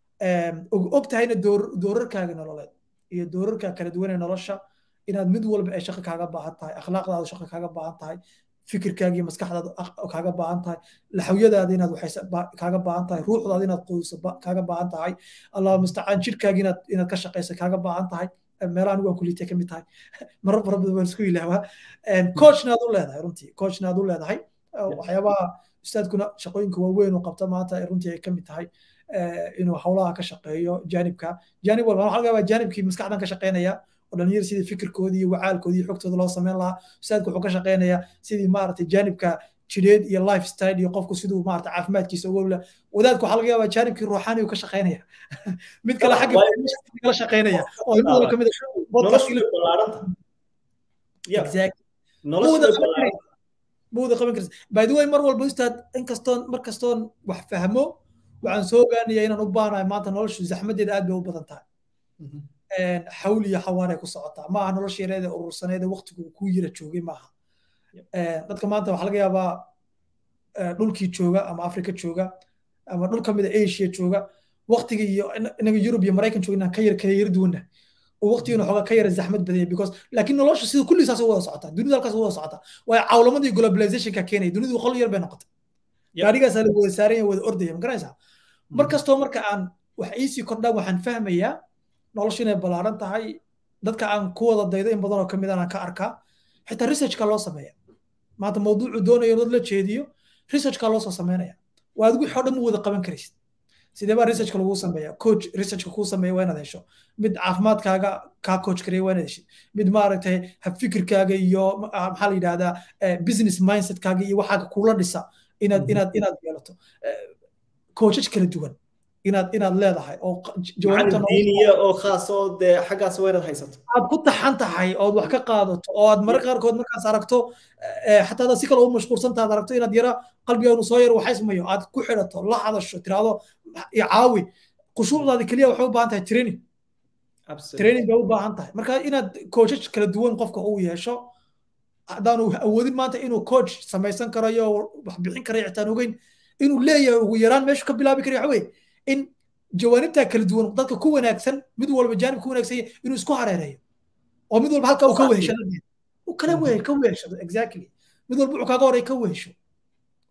og tahayna doorarkaaga nololeed iyo doorarka kala duwan ee nolosha inaad mid walba ay shaqo kaaga baahan tahay akhlaaqdaada shaqo kaaga baahan tahay fikirkaaga iyo maskaxdaada kaaga baahan tahay laxawyadaada inaad waxay kaaga baahan tahay ruuxdaada inaad quudiso kaaga baahan tahay allah mustacaan jirkaaga inaad inaad ka shaqayso kaaga baahan tahay meelaha anigu waan kulitay ka mid tahay marar fara badan waan isku ilaawaa coachna aad u leedahay runtii coachna aad u leedahay waxyaabaha ustaadkuna shaqooyinka waaweyn uu qabta maanta runtii ay ka mid tahay inuu hawlaha ka shaqeeyo jaanibka jaanib walba waxaa laga yaabaa jaanibkii maskaxdan ka shaqeynaya oo dhalinyar sidii fikirkoodii iyo wacaalkoodii iyo xogtooda loo sameyn lahaa ustaadku wuxuu ka shaqeynayaa sidii maaragtay jaanibka jireed iyo life style iyo qofku siduu maaragtay caafimaadkiisa uga wla wadaadku waxaa laga yaabaa jaanibkii ruuxaani uu ka shaqeynaya mid kale xagga kala shaqeynaya oo ilmuhu ka mid mawada qaban karsa by the way mar walba ustaad inkastoon mar kastoon wax fahmo waxaan soo ogaanaya inaan u baanahay maanta noloshu zaxmadeeda aad bay u badan tahay xawl iyo xawaaray ku socotaa maaha nolosha yareeda urursaneeda waqtigu ku yira joogay maaha dadka maanta waxaa laga yaabaa dhulkii jooga ama afrika jooga ama dhul kamida asia jooga waqtiga iyo inaga yurub iyo maraykan jooga inaan ka yar kala yar duwanna oo waqtigana xoogaa ka yara zaxmad badanya because laakiin nolosha sida kulli saas wada socotaa dunida halkaas wada socotaa waayo cawlamadii globalizationka keenaya dunidu qol yar bay noqotay gaarigaasaa la wada saaran yahay wada ordaya ma garanaysaa mar kastoo marka aan wax iisii kordhaan waxaan fahmayaa noloshu inay ballaaran tahay dadka aan ku wada daydo in badan oo kamid aan ka arkaa xitaa researchka loo sameeya maanta mawduucu doonayo dad la jeediyo researchka loo soo sameynaya waa adigu wixii o dhan mu wada qaban karaysid sidee baa researchka lagu sameeya coach researchka kuu sameeya waa inaad hesho mid caafimaadkaaga kaa coach kareya waa inaad heshid mid maaragtay habfikirkaaga iyo maxaa la yidhahdaa business mindsetkaaga iyo waxaaga kula dhisa inaad inaad inaad yeelato coachaj kala duwan inaad inaad leedahay oo diiniya oo khaas oo dee xaggaas waa inaad haysato aad ku taxan tahay ood wax ka qaadato oo aad mararka qaarkood markaas aragto xataa aad si kale u mashquulsantaad aragto inaad yara qalbigaanu soo yar waxaysmayo aad ku xidhato la hadasho tiraahdo caawi khushuucdaadi keliya waxay u baahan tahay training training bay u baahan tahay marka inaad coachaj kala duwan qofka uu yeesho haddaanu awoodin maanta inuu coach samaysan karayo wax bixin karayo xitaan ogeyn inuu leeyahay ugu yaraan meeshu ka bilaabi karayo waxa weye in jawaanibtaa kala duwan dadka ku wanaagsan mid walba jaanib ku wanaagsan yahay inuu isku hareereeyo oo mid walba halka uu ka weheshado uu kala wehe ka weheshado exactly mid walba wuxuu kaaga horay ka wehesho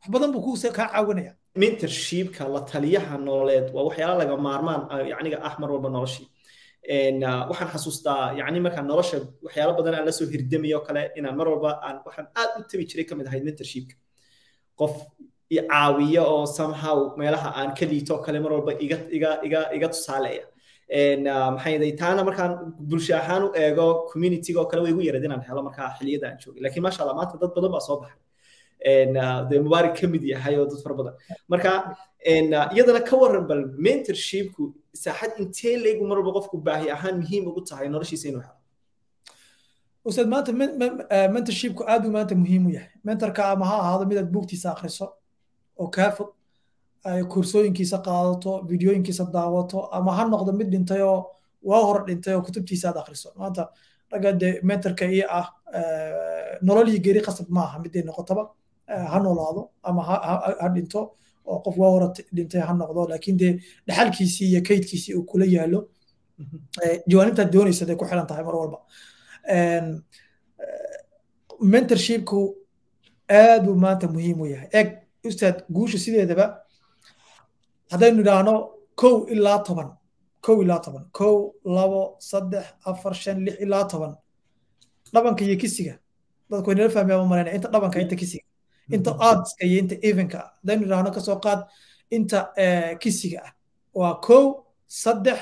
wax badan buu ku kaa caawinaya mentorshipka la taliyaha nololeed waa waxyaala laga maarmaan yacniga ah mar walba noloshii waxaan xasuustaa yacni markaan nolosha waxyaalo badan aan la soo hirdamayo kale inaan mar walba aan waxaan aad u tabi jiray kamid ahayd mentorshipka qof i caawiya oo somehow meelaha aan ka liito kale mar walba iga iga iga iga tusaaleeya maxay yaday taana markaan bulsho ahaan u eego communityga oo kale way igu yarad inaan helo markaa xilliyada aan joogay laakiin maasha allah maanta dad badan baa soo baxay dee mubaarak ka mid yahay oo dad fara badan marka iyadana ka waran bal mentorshipku saaxad intee leegu mar walba qofku baahi ahaan muhiim ugu tahay noloshiisa inuu helo ustaad maanta mentorshipku aad buu maanta muhiim u yahay mentorka ama ha ahaado midaad buugtiisa akhriso oo kaa fog kursooyinkiisa qaadato videoyinkiisa daawato ama ha noqdo mid dhintay oo waa hore dhintay oo kutubtiisa aad akhriso maanta ragga dee mentorka iyo ah nolol iyo geri qasab maaha miday noqotaba ha noolaado ama ha dhinto oo qof waa hore dhintay ha noqdo laakiin dee dhaxalkiisii iyo kaydkiisii uu kula yaalo jawaanibtaad doonaysa day ku xiran tahay mar walba mentorshipku aad buu maanta muhiim u yahay eg ustaad guusha sideedaba haddaynu idhaahno kow ilaa toban kow ilaa toban kow labo saddex afar shan lix ilaa toban dhabanka iyo kisiga dadku way nala fahmayaan malaynaya inta dhabanka inta kisiga inta aadska iyo inta evenka ah haddaynu idhaahno kasoo qaad inta kisiga ah waa kow saddex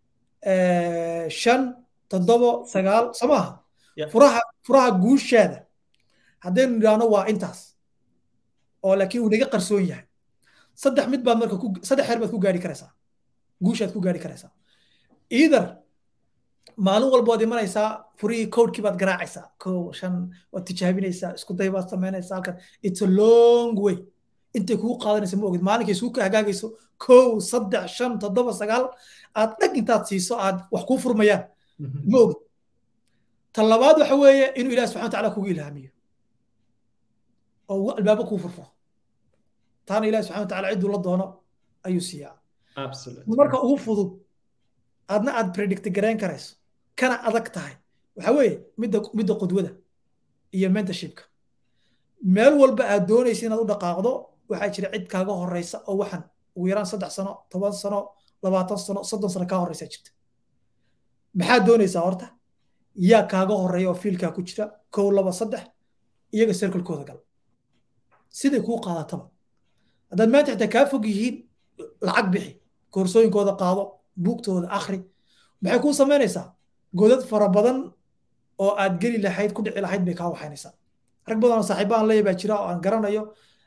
shan toddobo sagaal soo maaha furaha furaha guushaada haddaynu idhaahno waa intaas oo laakiin uu naga qarsoon yahay saddex mid baad marka saddex heer baad ku gaari karaysaa guushaad ku gaari karaysaa either maalin walba waad imanaysaa furihii codekii baad garaacaysaa kow shan waad tijaabinaysaa isku day baad samaynaysaa halkan it's a long way intay kugu qaadanaysa ma ogid maalinkay isku hagaagayso kow saddex shan toddoba sagaal aad dhag intaad siiso aad wax kuu furmayaan ma ogid ta labaad waxa weeye inuu ilaah subxana watacaala kugu ilhaamiyo oo albaabo kuu furfuro taana ilaah subxana watacaala cidduu la doono ayuu siiyaa marka ugu fudud aadna aad predict garayn karayso kana adag tahay waxa weeye midda midda qudwada iyo mentorshipka meel walba aad doonaysa inaad u dhaqaaqdo waxaa jira cid kaaga horeysa oo waxan ugu yaraan saddex sano toban sano labaatan sano soddon sano kaa horeysa jirta maxaad doonaysaa horta yaa kaaga horeeya oo fiilkaa ku jira kow laba saddex iyaga circlekooda gal siday kuu qaadataba haddaad maanta xitaa kaa fog yihiin lacag bixi koorsooyinkooda qaado buugtooda akhri maxay kuu samaynaysaa godad fara badan oo aad geli lahayd ku dhici lahayd bay kaa waxaynaysaa rag badan oo saaxiibaan leeya baa jira oo aan garanayo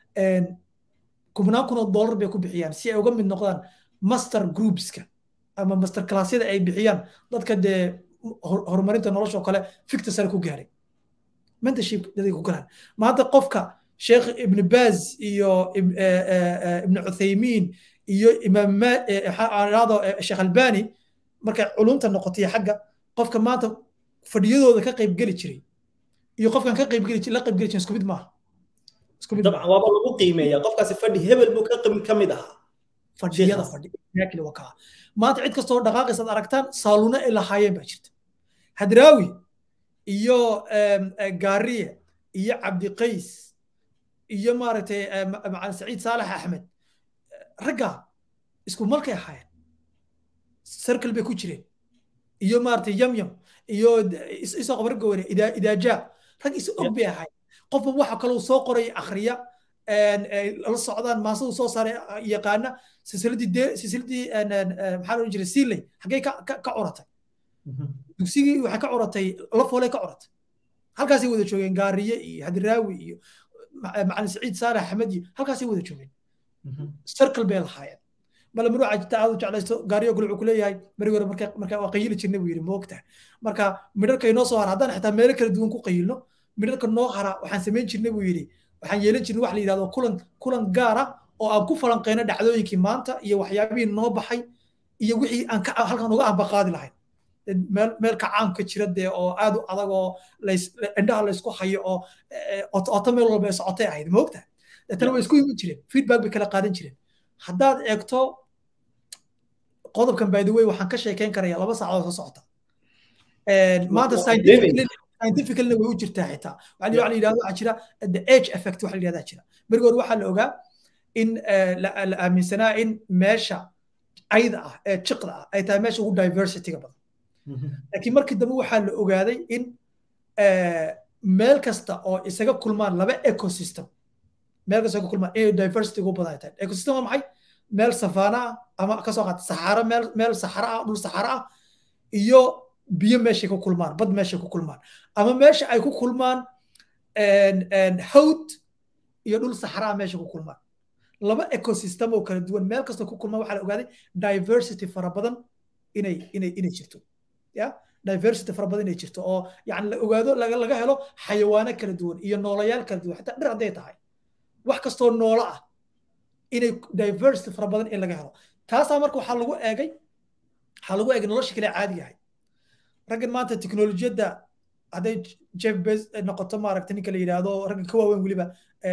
kubnaan kun oo dollar bay ku bixiyaan si ay uga mid noqdaan master groupska ama master classyada ay bixiyaan dadka dee horumarinta nolosha oo kale fikta sare ku gaaray mentorship daday ku galaan maanta qofka sheekh ibn baz iyo ibn cuthaymiin iyo imaam ado sheekh albani markay culumta noqotay xagga qofka maanta fadhiyadooda ka qayb geli jiray iyo qofkan ka qayb geli la qayb geli jiray isku mid maaha dabcan waaba lagu qiimeeya qofkaasi fadhi hebel buu ka mid ahaa fadhiyada fadhi exactly waa kaa maanta cid kastoo dhaqaaqaysaad aragtaan saaluuna ay lahaayeen baa jirta hadraawi iyo gaariye iyo cabdiqays iyo maaragtay macalin saciid saalax axmed ragga isku malkay ahaayeen circle bay ku jireen iyo maaragtay yamyam iyo isoo qabar gowre idaajaa rag is og bay ahaayeen qofba waxa kaloo soo qoray akhriya la socdaan maasadu soo saaray yaqaana silsiladii silsiladii maxaa loo jiray siiley xaggee ka curatay dugsigii waxay ka curatay lafooley ka curatay halkaasay wada joogeen gaariye iyo hadiraawi iyo macalin saciid saalax axmed iyo halkaasay wada joogeen circle bay lahaayeen mala maruu cajita aad u jeclaysto gaariyo kale wuxuu kuleeyahay beri hore marka marka waa qayili jirnay buu yidhi moogta marka midharka inoo soo hara haddaan xitaa meelo kala duwan ku qayilno midharka noo hara waxaan samayn jirnay buu yidhi waxaan yeelan jirnay wax la yidhahdo kulan kulan gaara oo aan ku falanqeyno dhacdooyinkii maanta iyo waxyaabihii noo baxay iyo wixii aan halkan uga ambaqaadi lahayn meel meel kacaamka jira dee oo aad u adag oo indhaha laysku hayo oo oto meel walba ay socotay ahayd ma ogtahay deetana way isku iman jireen feedback bay kala qaadan jireen haddaad eegto qodobkan by the way waxaan ka sheekeyn karaya laba saacadood soo socota maanta scientificalna way u jirtaa xitaa waxaa la yidhahdo waxaa jira the age effect waxa la yidhahdaa jira beriga hore waxaa la ogaa in la aaminsanaa in meesha cayda ah ee jiqda ah ay tahay meesha ugu diversityga badan laakiin markii dambe waxaa la ogaaday in meel kasta oo isaga kulmaan laba ecosystem meel kasta ku kulmaan inay diversity ugu badan tahay ecosystem waa maxay meel safaana ah ama kasoo qaata saxaaro meel meel saxaro ah dhul saxaro ah iyo biyo meeshay ku kulmaan bad meeshay ku kulmaan ama meesha ay ku kulmaan hawd iyo dhul saxaro ah meesha ku kulmaan laba ecosystem oo kala duwan meel kasta ku kulmaan waxaa la ogaaday diversity fara badan inay inay inay jirto ya diversity fara badan inay jirto oo yani la ogaado laga laga helo xayawaano kala duwan iyo noolayaal kala duwan xataa dhir hadday tahay wax kastoo noolo ah inay diversity fara badan in laga helo taasaa marka waxaa lagu eegay waxaa lagu eegay nolosha kale caadiga ahay raggan maanta teknolojiyadda hadday jeff bez noqoto maaragta ninka la yidhaahdo raggan ka waaweyn weliba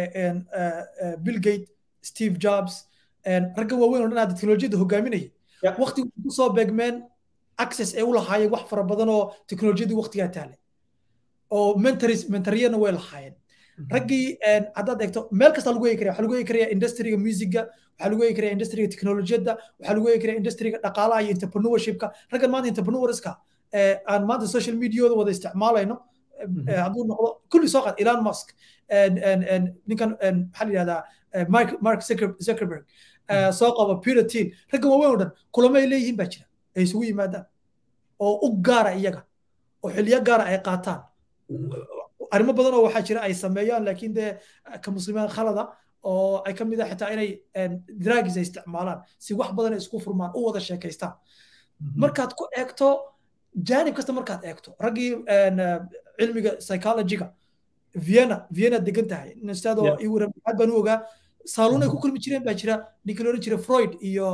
bill gate steve jobs raggan waaweyn oo dhan hadda teknolojiyadda hogaaminaya waqtigu kusoo beegmeen access ay u lahaayeen wax fara badan oo teknolojiyadii waqtigaa taalay oo mentaris mentariyana way lahaayeen raggii haddaad eegto meel kasta lagu eegi karaya waxaa lagu eegi karaya industriga musiga waxaa lagu eegi karaya industriga teknolojiyadda waxaa lagu eegi karaya industriga dhaqaalaha iyo entrepreneurshipka raggan maanta entrepreneurska aan maanta social mediada wada isticmaalayno hadduu noqdo kulli soo qaad elon musk ninkan maxaa la yidhahdaa mark zuckerberg soo qabo peter thiel raggan waaweyn oo dhan kulamo ay leeyihiin baa jira ay isugu yimaadaan oo u gaara iyaga oo xiliyo gaara ay qaataan arrimo badan oo waxaa jira ay sameeyaan laakiin dee ka muslimiin khalada oo ay ka mid ah xitaa inay dragis ay isticmaalaan si wax badan ay isku furmaan u wada sheekaystaan markaad ku eegto jaanib kasta markaad eegto raggii cilmiga psychologyga vienna vienna degan tahay ustaadoo aad baan u ogaa saaluun ay ku kulmi jireen baa jira ninkii loodhan jiray freud iyo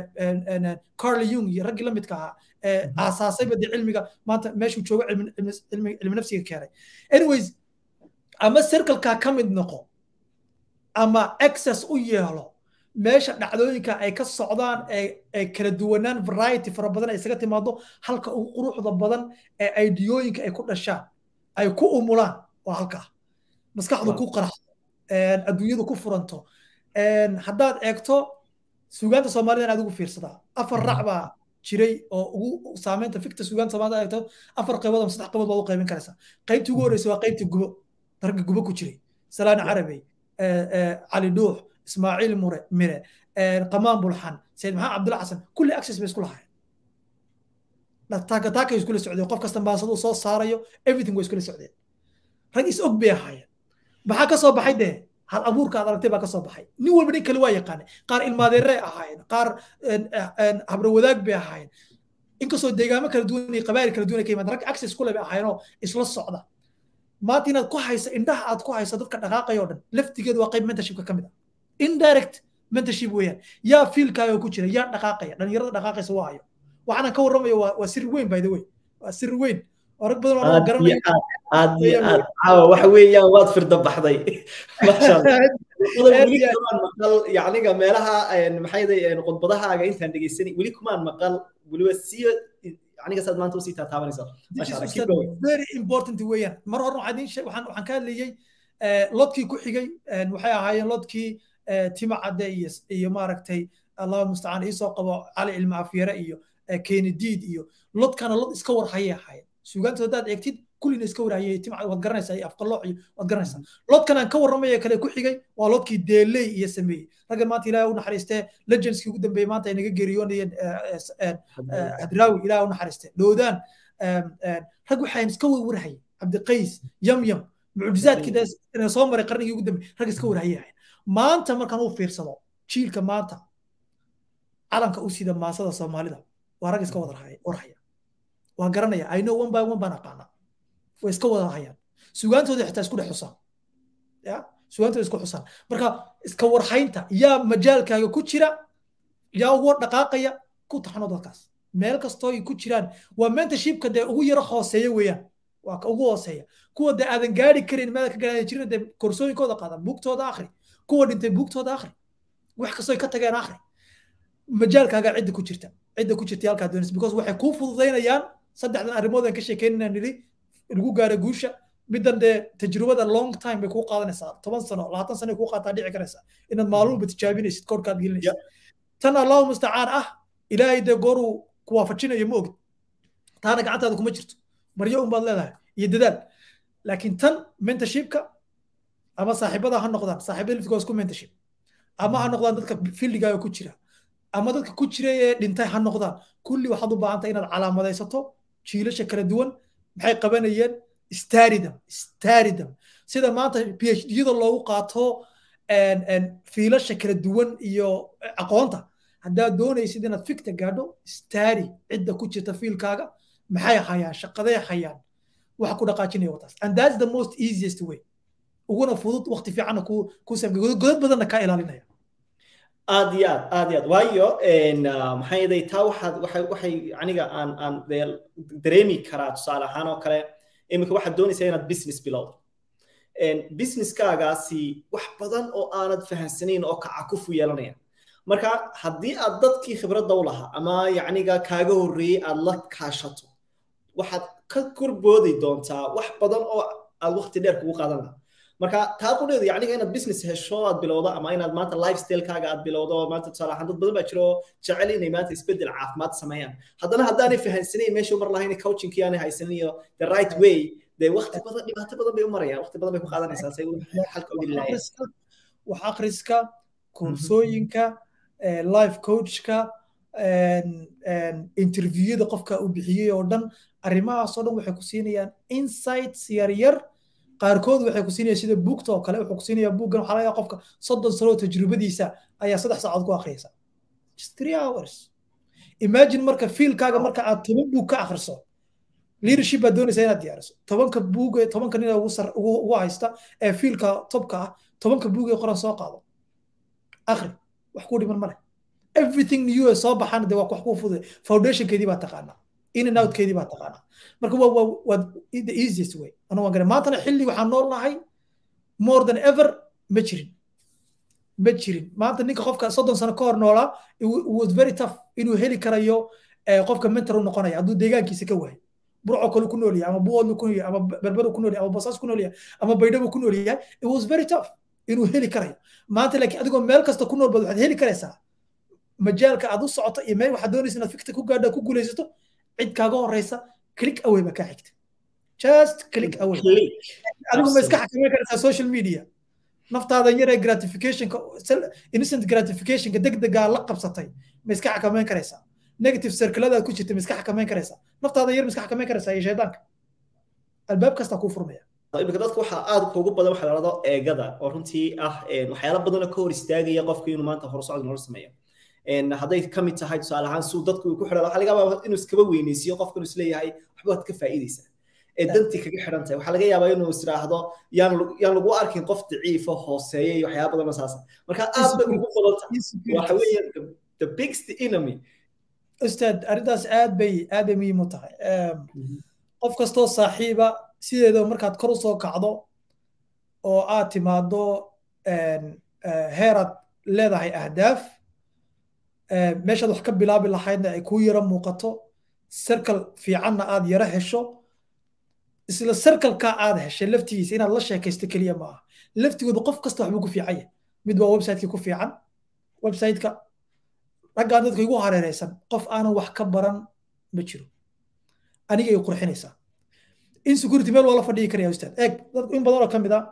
carl jung iyo raggii la midka ahaa aasaasayba dee cilmiga maanta meeshuu joogo cilmi nafsiga keenay anyways ama circleka ka mid noqo ama access u yeelo meesha dhacdooyinka ay ka socdaan ay kala duwanaan variety fara badan ay isaga timaado halka ugu quruxda badan ee aidiyooyinka ay ku dhashaan ay ku umulaan waa halkaa maskaxdu ku qaraxdo adduunyadu ku furanto haddaad eegto suugaanta soomaalida aad ugu fiirsadaa afar rac baa jiray oo ugu saameynta fikta suugaanta soomaalida eegto afar qaybood ama saddex qaybood baad u qaybin karaysaa qaybtii ugu horreysay waa qaybtii gubo darga gubo ku jiray salaan carabey cali dhuux ismaaciil mure mire qamaan bulxan sayid maxamed cabdulla xasan kulli access bay isku lahaayeen taakataakay iskula socdeen qof kasta baasadu soo saarayo everything way iskula socdeen rag is og bay ahaayeen maxaa ka soo baxay dee hal abuurka aad aragtay baa ka soo baxay nin walba nin kale waa yaqaanay qaar ilmaadeerey ahaayeen qaar habro wadaag bay ahaayeen inkastoo deegaamo kala duwan iyo qabaayil kala duwan ay ka yimaadeen rag access kule bay ahaayeen oo isla socda maanta inaad ku hayso indhaha aad ku hayso dadka dhaqaaqaya oo dhan laftigeedu waa qayb mentorshipka ka mid ah indirect mentorship weeyaan yaa fiilkaaga ku jira yaa dhaqaaqaya dhalinyarada dhaqaaqaysa waa hayo waxaanan ka warramayo waa sir weyn by the way waa sir weyn oo rag badan oo garanaya aad iyo aad caawa waxa weeyaan waad firda baxday maqal yacniga meelaha maxay khudbadahaaga intaan dhegeysanay weli kumaan maqal weliba siyo aniga saad maanta usii taataabanaysa very important weeyaan mar hore waxaan idiin waxaan waxaan ka hadlayay lodkii ku xigay waxay ahaayeen lodkii tima cadde iyo iyo maaragtay allahu mustacaan iisoo qabo cali ilma afyare iyo kennediid iyo lodkana lod iska war hayay ahaayeen suugaanta haddaad eegtid kullina iska warhayay tima waad garanaysaa iyo afqalooc iyo waad garanaysaa lodkan aan ka warramaya kale ku xigay waa lodkii deeley iyo sameeyey raggan maanta ilaahay u naxariistee legendskii ugu dambeeyey maanta ay naga geeriyoonayeen hadraawi ilaahay u naxariistee dhoodaan rag waxaan iska warhayay cabdiqays yamyam mucjizaadkii soo maray qarnigii ugu dambeeyey rag iska warhayay ahayn maanta markaan u fiirsado jiilka maanta calanka u sida maasada soomaalida waa rag iska wada warhaya waa garanaya i know one by one baan aqaana way iska wada hayaan sugaantooda xitaa isku dhex xusaan ya sugaantooda isku xusaan marka iska warhaynta yaa majaalkaaga ku jira yaa ugu dhaqaaqaya ku taxano dadkaas meel kastoo ay ku jiraan waa mentorshipka dee ugu yaro hooseeya weeyaan waa ka ugu hooseeya kuwa dee aadan gaari karin meel ka gaari jirin dee koorsooyinkooda qaadan buugtooda akhri kuwa dhintay buugtooda akhri wax kastoo ay ka tageen akhri majaalkaaga cidda ku jirta cidda ku jirta halkaa doonaysa because waxay kuu fududaynayaan saddexdan arrimood aan ka sheekeynayna nidhi lagu gaaro guusha middan dee tajrubada long time bay kuu qaadanaysaa toban sano labaatan sano kuu qaataa dhici karaysaa inaad maalmuba tijaabinaysid koorkaad gelinaysid tan allahu mustacaan ah ilaahay dee gooruu ku waafajinayo ma ogid taana gacantaada kuma jirto maryo un baad leedahay iyo dadaal laakiin tan mentorshipka ama saaxiibada ha noqdaan saaxiibada liftigoos ku mentorship ama ha noqdaan dadka fildigaaga ku jira ama dadka ku jira ee dhintay ha noqdaan kulli waxaad u baahan tahay inaad calaamadaysato jiilasha kala duwan maxay qabanayeen staridam staridam sida maanta phd-yada loogu qaato fiilasha kala duwan iyo aqoonta haddaad doonaysid inaad fikta gaadho stari cidda ku jirta fiilkaaga maxay hayaan shaqaday hayaan waxa ku dhaqaajinaya wataas and that's the most easiest way uguna fudud waqti fiicanna ku ku godad badanna kaa ilaalinaya aad iyo aad aad iyo aad waayo maxaa yeelay taa waxaad waxay waxay aniga aan aan dareemi karaa tusaale ahaan oo kale iminka waxaad doonaysaa inaad business bilowdo businesskaagaasi wax badan oo aanad fahansanayn oo kacakufu yeelanaya marka haddii aad dadkii khibradda u lahaa ama yacniga kaaga horreeyey aad la kaashato waxaad ka korboodi doontaa wax badan oo aad waqti dheer kugu qaadan lahaa marka taa qudheedu yacniga inaad business hesho aad bilowdo ama inaad maanta lifestylekaaga aad bilowdo maanta tusaale ahaan dad badan baa jiro jecel inay maanta isbeddel caafimaad sameeyaan haddana haddaanay fahansanayn meesha umar lahayn coachingkii aanay haysanin iyo the right way dee waqti badan dhibaato badan bay u marayaan waqti badan bay ku qaadanaysaa say xalka u helilaayeen wax akhriska koorsooyinka life coachka interviewada qofka uu bixiyey oo dhan arrimahaasoo dhan waxay ku siinayaan insights yar yar qaarkood waxay ku siinayaan sida buugta oo kale wuxuu ku siinayaa buuggan waxaa laga qofka soddon sano tajribadiisa ayaa saddex saacood ku akhriyaysa just three hours imagine marka fiilkaaga marka aad toban buug ka akhriso leadership baad doonaysaa inaad diyaariso tobanka buug tobanka nin ugu sar ugu haysta ee fiilka topka ah tobanka buug ee qoran soo qaado akhri wax ku dhiman male everything new ee soo baxana dee waa wax kuu fududay foundationkeedii baa taqaanaa in and outkeedii baa taqaanaa marka waa waa waa the easiest way anu waan garan maantana xilli waxaan nool nahay more than ever ma jirin ma jirin maanta ninka qofka soddon sano ka hor noolaa was very tough inuu heli karayo qofka mentor u noqonaya hadduu deegaankiisa ka waayo burco kale ku nool yahay ama buoodlu ku nool yahay ama berbero ku nool yahay ama basaas ku nool yahay ama baydhabo ku nool yahay it was very tough inuu heli karayo maanta laakiin adigoo meel kasta ku nool bad waxaad heli karaysaa majaalka aad u socoto iyo meel waxaad doonaysa inaad fikta ku gaadho ku guulaysato cid kaaga horeysa click away baa kaa xigta just click away adigu ma iska xakameyn karaysaa social media naftaada yaree gratificationka innocent gratificationka degdegaa la qabsatay ma iska xakameyn karaysaa negative circladaad ku jirta ma iska xakameyn karaysaa naftaada yar ma iska xakameyn karaysaa iyo shaydaanka albaab kastaa kuu furmaya imika dadka waxaa aad ugu badan waxa la dhahdo eegada oo runtii ah waxyaala badan oo ka hor istaagaya qofka inuu maanta horusocod nolol sameeyo hadday ka mid tahay tusaale ahaan suu dadku ku xidhan waxaa laga yaabaa inuu iskaba weyneysiyo qofka inuu isleeyahay waxba waad ka faa'iidaysaa ee dantii kaga xidhan tahay waxaa laga yaabaa inuu isiraahdo yaan yaan lagu arkin qof daciifa hooseeya iyo waxyaaba badan oo saasa marka aad bay ugu badan tahay waxa weeye the biggest enemy ustaad arrintaas aad bay aad bay muhiim u tahay qof kastoo saaxiiba sideeda markaad kor usoo kacdo oo aad timaado heeraad leedahay ahdaaf meeshaad wax ka bilaabi lahaydna ay kuu yaro muuqato circle fiicanna aad yaro hesho isla circleka aad heshay laftigiisa inaad la sheekaysto keliya ma aha laftigooda qof kasta waxbuu ku fiican yahay mid waa websiteki ku fiican websiteka raggaan dadka igu hareereysan qof aanan wax ka baran ma jiro aniga ay qurxinaysaa insecurity meel waa la fadhigi karaya ustaad eeg dad in badan oo ka mid a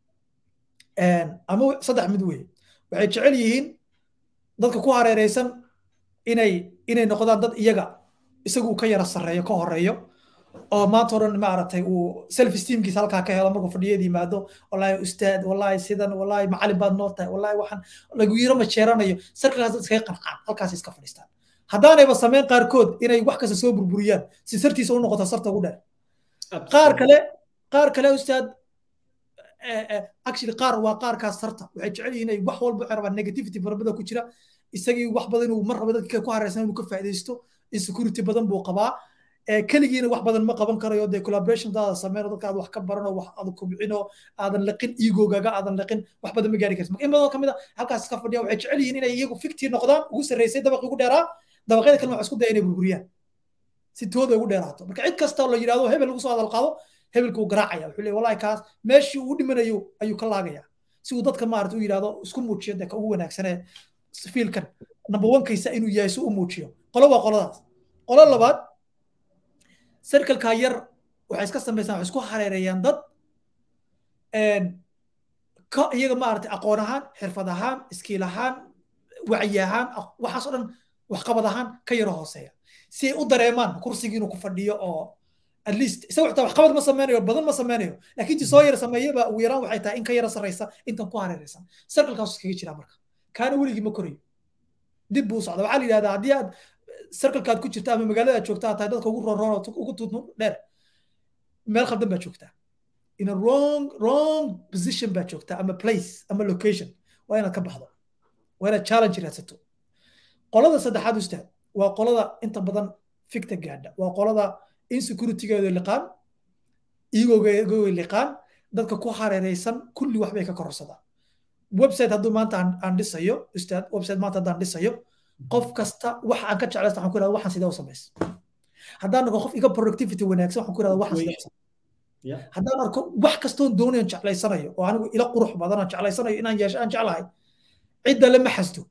ama saddex mid weeye waxay jecel yihiin dadka ku hareereysan inay inay noqdaan dad iyaga isagu ka yara sarreeyo ka horeeyo oo maanta o dhan maaragtay uu self esteemkiisa halkaa ka helo markuu fadhiyada yimaado wallahi ustaad wallahi sidan wallahi macalin baad noo tahay wallahi waxaan lagu yiro ma jeeranayo sarkaas dad iskaga qancaan halkaas iska fadhiistaan haddaanayba sameyn qaarkood inay wax kasta soo burburiyaan si sartiisa u noqoto sarta ugu dheer qaar kale qaar kale ustaad actually qaar waa qaarkaas sarta waxay jecel yihiin inay wax walba waxay rabaan negativity farabada ku jira isagii wax badan inuu mar raba dadka ku hareysan inuu ka faa'iidaysto insecurity badan buu qabaa keligiina wax badan ma qaban karayo dee collaboration daada sameyn dadka aad wax ka baranoo wax aad kubcino aadan liqin egogaga aadan liqin wax badan ma gaari kartid marka in badan kamid a halkaas iska fadhiya waxay jecel yihiin inay iyagu fiktii noqdaan ugu sarreysay dabaqi ugu dheeraa dabaqyada kalena wax isku daya inay burburiyaan si tooda ugu dheeraato marka cid kasta la yidhahdo hebel lagu soo hadal qaado hebelka uu garaacaya wuxuu leeyahay wallahi kaas meeshii uu dhimanayo ayuu ka laagaya si uu dadka maarata u yidhahdo isku muujiyo dee ka ugu wanaagsanee fiilkan number one kaysa inuu yahay si u muujiyo qolo waa qoladaas qolo labaad circleka yar waxay iska samaysaan waxay isku hareereeyaan dad ka iyaga maaragtay aqoon ahaan xirfad ahaan iskiil ahaan wacyi ahaan waxaas oo dhan waxqabad ahaan ka yaro hooseeya si ay u dareemaan kursigii inuu ku fadhiyo oo at least isaga xitaa waxqabad ma sameynayo badan ma sameynayo laakiin ti soo yara sameeyaba ugu yaraan waxay tahay in ka yara sarreysa intan ku hareereysan circlekaas iskaga jira marka kaana weligii ma korayo dib buu socda waxaa la yidhahdaa haddii aad circlekaad ku jirta ama magaalada aad joogta tahay dadka ugu roonroon ugu tuutnu dheer meel khaldan baad joogtaa in a wrong wrong position baad joogtaa ama place ama location waa inaad ka baxdo waa inaad challenge raadsato qolada saddexaad ustaad waa qolada inta badan fikta gaadha waa qolada insecuritygeedu liqaan igoogeedu liqaan dadka ku hareereysan kulli waxbay ka kororsadaan website hadduu maanta aan dhisayo ustaad website maanta haddaan dhisayo qof kasta waxa aan ka jeclaysta waxaan ku irahda waxaan sidee u samays haddaan arko qof iga productivity wanaagsan waxaan ku irahda waxaan sidee u samays haddaan arko wax kastoon doonayan jeclaysanayo oo anigu ila qurux badan aan jeclaysanayo inaan yeesho aan jeclahay cidda lama xasdo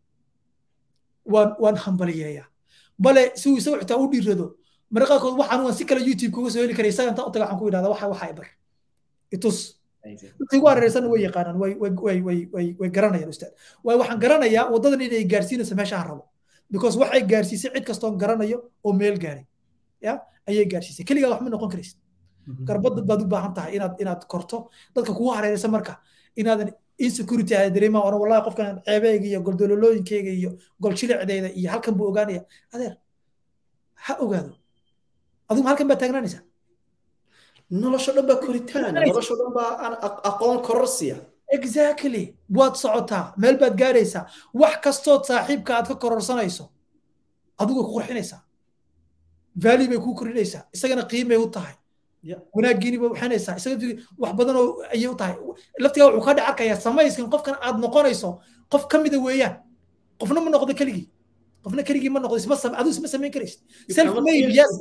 waan waan hambaliyeeyaa bale si uu isagu xitaa u dhiirado marka qaarkood waxaan waan si kale youtube kuga soo heli karay isaga intaan u taga waxaan ku idhahda waxa waxa ibar itus dadka igu hareereysan way yaqaanaan way way way way way garanayaan ustaad waay waxaan garanayaa waddadan inay gaarsiinayso meesha aan rabo because waxay gaarsiisay cid kastoon garanayo oo meel gaaray ya ayay gaarsiisay keligaa wax ma noqon karaysid garbadad baad u baahan tahay inaad inaad korto dadka kugu hareereysa marka inaadan insecurity aad dareemaa oran wallahi qofkan ceebeyga iyo goldololooyinkeyga iyo goljilicdeeda iyo halkan buu ogaanaya adeer ha ogaado adigu halkan baa taagnaanaysaa nolosho dhan baa koritaan nolosho dhan baa aqoon kororsiya exactly waad socotaa meel baad gaaraysaa wax kastood saaxiibka aad ka kororsanayso adigu ku qurxinaysaa value bay kuu kordhinaysaa isagana qiimay u tahay wanaaggiini bay waxanaysaa isaga wax badan oo ayay u tahay laftigaa wuxuu ka dhex arkayaa samayskan qofkan aad noqonayso qof ka mida weeyaan qofna ma noqdo keligii qofna keligii ma noqdo isma aduu isma samayn karaysid self made yes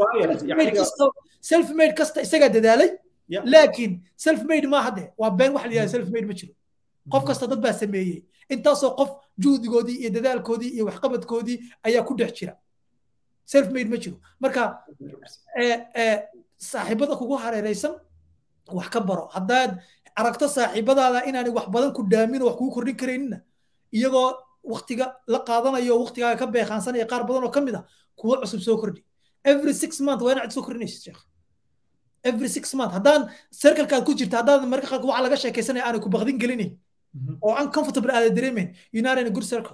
self made kasta isagaa dadaalay laakiin self made ma hadde waa been wax la yidhahda self made ma jiro qof kasta dad baa sameeyey intaasoo qof juhdigoodii iyo dadaalkoodii iyo waxqabadkoodii ayaa ku dhex jira self made ma jiro marka saaxiibada kugu hareereysan wax ka baro haddaad aragto saaxiibadaada inaanay wax badan ku dhaamin oo wax kugu kordhin karaynina iyagoo waktiga la qaadanayo waktigaaga ka beeqaansanaya qaar badan oo ka mid a kuwo cusub soo kordhi every six month waa inaad soo kordhinaysid sheekh every six month haddaan circlekaad ku jirta haddaan marka qaarka waxa laga sheekaysanaya aanay ku baqdin gelinayn oo uncomfortable aada dareemayn you're not in a good circle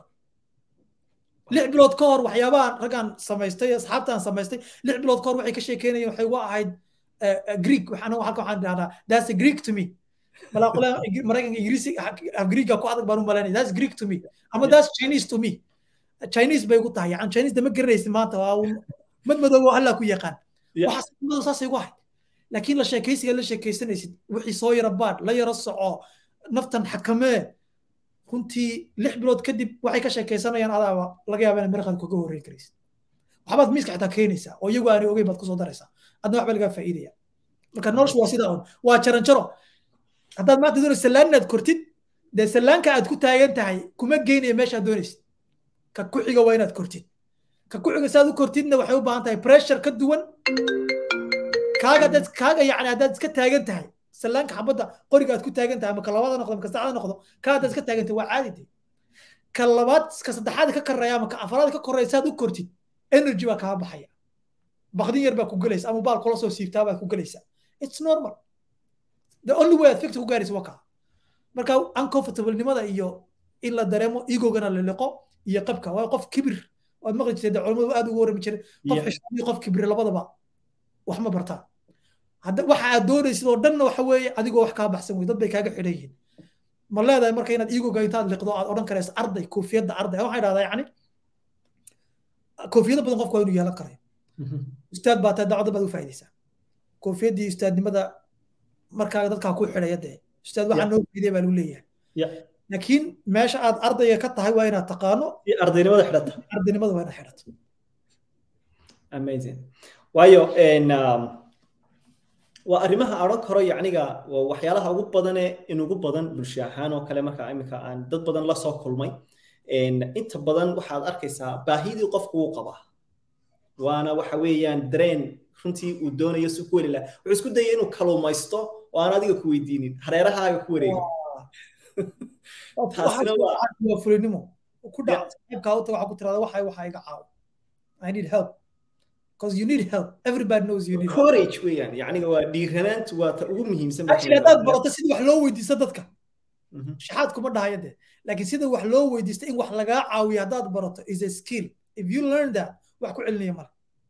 lix bilood ka hor waxyaabahan raggaan samaystay asxaabtaan samaystay lix bilood ka hor waxay ka sheekeynayeen waxay uga ahayd greek waxaan halka waxaan dhahdaa that's a greek to me malaa qole maraykanka ingiriisi greeka ku adag baan u malaynaya that's greek to me ama that's chinese to me chinese bay ugu tahay yani chinese dama garanaysid maanta waa mad madoobo hallaa ku yaqaan waxaas madoo saasay ugu ahayd laakiin la sheekaysiga la sheekaysanaysid wixii soo yara baadh la yara soco naftan xakamee runtii lix bilood kadib waxay ka sheekaysanayaan adaaba laga yaaba inay mirqaad kaga horreyn karaysid waxbaad miiska xitaa keenaysaa oo iyagu aanay ogeyn baad kusoo daraysaa adna waxba lagaa faa'iidaya marka noloshu waa sidaa un waa jaranjaro haddaad maanta doonaysa sallaan inaad kortid dee sallaanka aad ku taagan tahay kuma geynaya meeshaad doonaysid ka ku xiga waa inaad kortid ka ku xiga saad u kortidna waxay u baahan tahay pressure ka duwan kaaga dad kaaga yacni haddaad iska taagan tahay sallaanka xabadda qoriga aad ku taagan tahay ama ka labaada noqdo ama ka saddexaada noqdo ka haddaad iska taagan tahay waa caadi de ka labaad ka saddexaad ka koreeya ama ka afaraad ka koreeya saad u kortid energy baa kaa baxaya bakdin yar baa ku gelaysa ama baal kula soo siibtaa baad ku gelaysa it's normal the only way aad fikta ku gaaraysa waa kaa marka uncomfortable-nimada iyo in la dareemo egogana la liqo iyo qabka waa qof kibir waad maqli jirtay de culamadu aad ugu warrami jiray qof xishoob iyo qof kibir labadaba wax ma bartaan hadda waxa aad doonaysid oo dhanna waxa weeye adigoo wax kaa baxsan wey dad bay kaaga xidhan yihiin ma leedahay marka inaad egoga intaad liqdo aad odhan karaysa arday koofiyadda arday waxaa idhahdaa yacni koofiyado badan qofku waa inuu yeelan karayo ustaad baa tahay dacwada baad u faa'iidaysaa koofiyaddii ustaadnimada markaaga dadkaa ku xidhaya dee ustaad waxaa noo fiiday baa lagu leeyahay laakiin meesha aad ardayga ka tahay waa inaad taqaano ardaynimada xidhata ardaynimada waa inaad xidhato amazing waayo waa arrimaha odhan karo yacniga waa waxyaalaha ugu badane inugu badan bulsho ahaan oo kale marka iminka aan dad badan la soo kulmay inta badan waxaad arkaysaa baahidii qofku wuu qabaa waana waxa weeyaan dareen runtii uu doonayo si ku weli laha wuxuu isku dayay inuu kaluumaysto oo aan adiga ku weydiinin hareerahaaga ku wareegin taasina waa fulinimo ku dhac saaxiibkaa u taga waxaa ku tirada waxa waxa iga caawo I need help because you need help everybody knows you need courage weeyaan yacniga waa dhiiranaantu waa ta ugu muhiimsan actually haddaad barato sida wax loo weydiisto dadka shaxaad kuma dhahayo dee laakiin sida wax loo weydiisto in wax lagaa caawiyo haddaad barato is a skill if you learn that wax ku celinaya male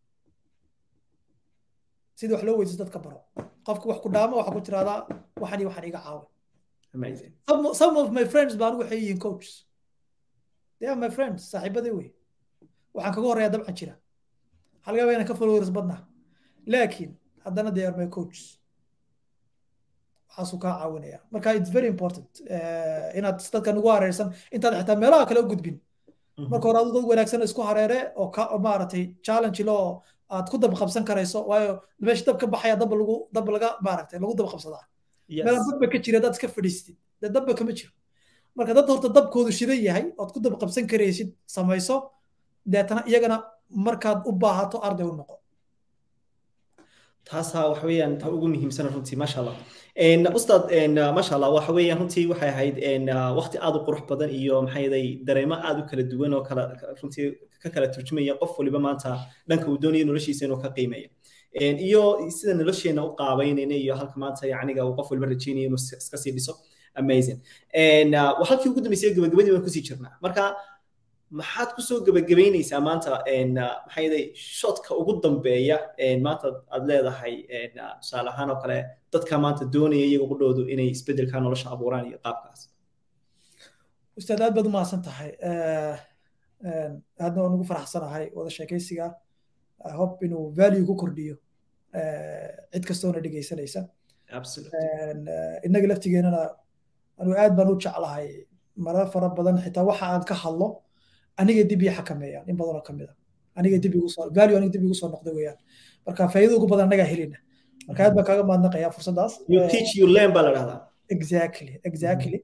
sida wax loo weydiisto dadka baro qofka wax ku dhaama waxaa ku tiradaa waxan iyo waxan iga caawi some, some of my friends baan waxay yihiin coaches they are my friends saaxiibaday wey waxaan kaga horreeyaa dabcan jira halgaba inaan ka followers badnaa laakiin haddana they are my coaches waxaasuu kaa caawinaya marka it's very important inaad dadka nagu hareersan intaad xitaa meelaha kale u gudbin marka hore adu dad wanaagsan isku hareere oo ka maaragtay challenge loo aad ku dab qabsan karayso waayo meesha dab ka baxaya dab lagu dab laga maaragtay lagu dab qabsadaa meelaan dabba ka jira dad iska fadhiistid dee dabba kama jiro marka dad horta dabkoodu shidan yahay ood ku dab qabsan karaysid samayso deetana iyagana markaad u baahato arday u noqo taasaa waxa weeyaan ta ugu muhiimsan runtii maasha allah ustaad maasha allah waxa weeyaan runtii waxay ahayd waqti aad u qurux badan iyo maxaa yeelay dareemo aad u kala duwan oo kala runtii ka kala turjumaya qof waliba maanta dhanka uu doonayo noloshiisa inuu ka qiimeeyo iyo sida nolosheena u qaabaynayna iyo halka maanta yacniga uu qof waliba rajaynayo inuu iska sii dhiso amazing halkii ugu dambeysay gabagabadii baan kusii jirnaa marka maxaad kusoo gebagabaynaysaa maanta maxaa yeelay shotka ugu dambeeya maanta aad leedahay tusaale ahaan oo kale dadka maanta doonaya iyaga qudhoodu inay isbedelka nolosha abuuraan iyo qaabkaas ustaad aad baad u mahadsan tahay aadna waan ugu faraxsanahay wada sheekaysiga hope inuu value ku kordhiyo cid kastoona dhegaysanaysa innaga laftigeenana anu aad baan u jeclahay marar fara badan xitaa waxa aan ka hadlo aniga dib ii xakameeyaan in badanoo kamid a aniga dib igu soo value aniga dib igu soo noqday weeyaan marka faa'iido ugu badan anagaa helina marka aad baan kaaga mahadnaqayaa fursaddaas you teach you learn baa la dhahdaa exactly exactly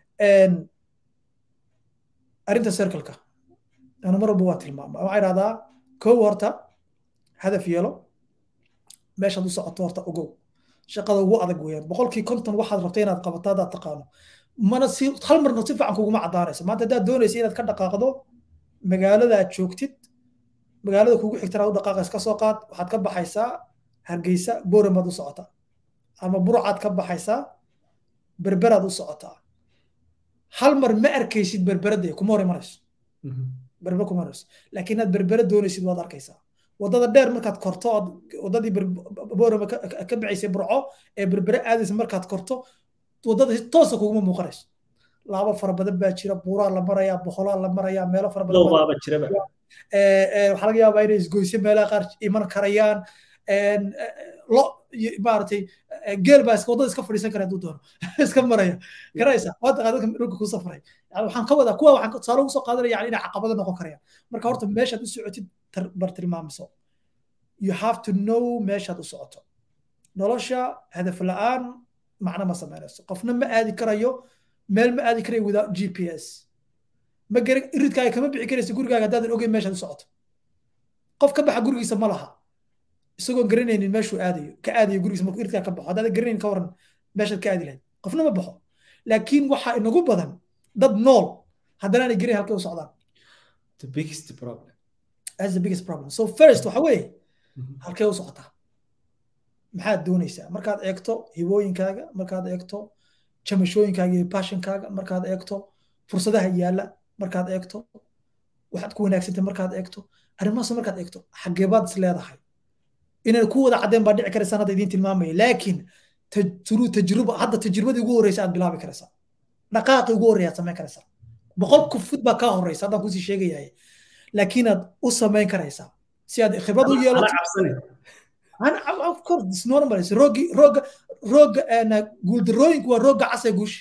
arrinta circleka anu mar walba waa tilmaama waxaa idhahdaa kow horta hadaf yeelo meeshaad u socoto horta ogow shaqada ugu adag weeyaan boqolkii konton waxaad rabtay inaad qabato haddaad taqaano mana si hal marna si fiican kuguma caddaanayso maanta haddaad doonaysa inaad ka dhaqaaqdo magaalada aad joogtid magaalada kugu xigtana u dhaqaaqays ka soo qaad waxaad ka baxaysaa hargeysa booramaad u socotaa ama burcaad ka baxaysaa berberaad u socotaa hal mar ma arkaysid berberade kuma hor imanayso berber kuma imanayso laakiin inaad berbere doonaysid waad arkaysaa wadada dheer markaad korto ood wadadii boorama ka baxaysay burco ee berbere aadaysa markaad korto wadada si toosa kuguma muuqanayso laabo fara badan baa jira buuraa la marayaa boqolaa la marayaa meelo fara badan waxaa laga yaabaa inay isgoysyo meelaha qaar iman karayaan lo maaragtay geel baa wadada iska fadhiisan kara hadduu doono iska maraya garaysa waa taqaa dadka dhulka ku safray yani waxaan ka wadaa kuwa waxaan tusaale ugu soo qaadanaya yani inay caqabado noqon karayaan marka horta meeshaad u socotid bar tilmaamiso you have to know meeshaad u socoto nolosha hadaf la'aan macno ma samaynayso qofna ma aadi karayo meel ma aadi karayo without g p s ma gara iridkaaga kama bixi karaysa gurigaaga haddaadan ogeyn meeshaad u socoto qof ka baxa gurigiisa ma laha isagoon garanaynin meeshuu aadayo ka aadayo gurigiisa markuu iridkaa ka baxo haddaadan garanaynin ka waran meeshaad ka aadi lahayd qofna ma baxo laakiin waxaa inagu badan dad nool haddana aanay garayn halkay u socdaan the biggest problem that's the biggest problem so first waxa weeye halkee u socotaa maxaad doonaysaa markaad eegto hibooyinkaaga markaad eegto jamashooyinkaaga iyo passionkaaga markaad eegto fursadaha yaalla markaad eegto waxaad ku wanaagsantay markaad eegto arrimahaas markaad eegto xageebaad is leedahay inay ku wada caddeen baa dhici karaysaan hadda idiin tilmaamaya laakiin turu tajruba hadda tajribadii ugu horreysa aad bilaabi karaysaa dhaqaaqii ugu horreya aad samayn karaysaa boqol kufud baa kaa horreysa haddaan kusii sheegayahay laakiin aad u samayn karaysaa si aad khibrad u yeelato of course it's normal it's roogi rooga rooga guuldarooyinku waa rooga cas ee guusha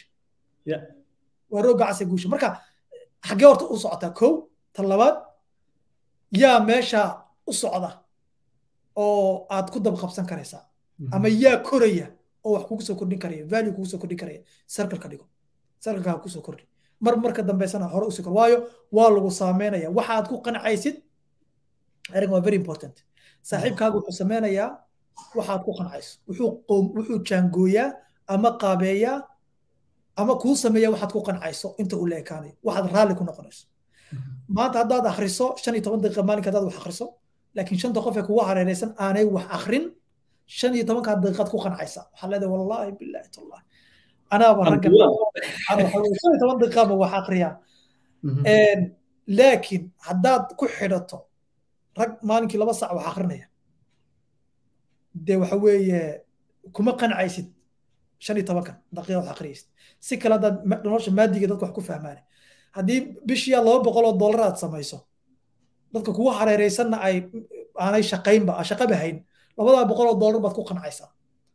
waa rooga cas ee guusha marka xaggee horta u socotaa kow tan labaad yaa meesha u socda oo aad ku dab qabsan karaysaa ama yaa koraya oo wax kugu soo kordhin karaya value kugu soo kordhin karaya circle ka dhigo circle ha kusoo kordhi mar marka dambeysana hore usii kor waayo waa lagu saameynaya waxaad ku qancaysid arrin waa very important saaxiibkaaga wuxuu sameynayaa waxaad ku qancayso wuxuu wuxuu jaangooyaa ama qaabeeyaa ama kuu sameeya waxaad ku qancayso inta uu la ekaanayo waxaad raalli ku noqonayso maanta haddaad akhriso shan iyo toban daqiiqa maalinka haddaad wax akhriso laakiin shanta qof ee kugu hareereysan aanay wax akhrin shan iyo tobankaa daqiiqaad ku qancaysa waxaa leedahay wallaahi bilaahi tallah anaaba ragga shan iyo toban daqiiqaaba wax akhriyaa laakiin haddaad ku xidhato rag maalinkii laba sac wax akhrinaya dee waxa weeye kuma qancaysid shan iyo tobankan daqiiqa wax akhriyaysid si kale haddaad nolosha maadiga dadka wax ku fahmaan haddii bishiya laba boqol oo dollar aad samayso dadka kugu hareereysanna ay aanay shaqaynba shaqaba hayn labadaa boqol oo dollar baad ku qancaysaa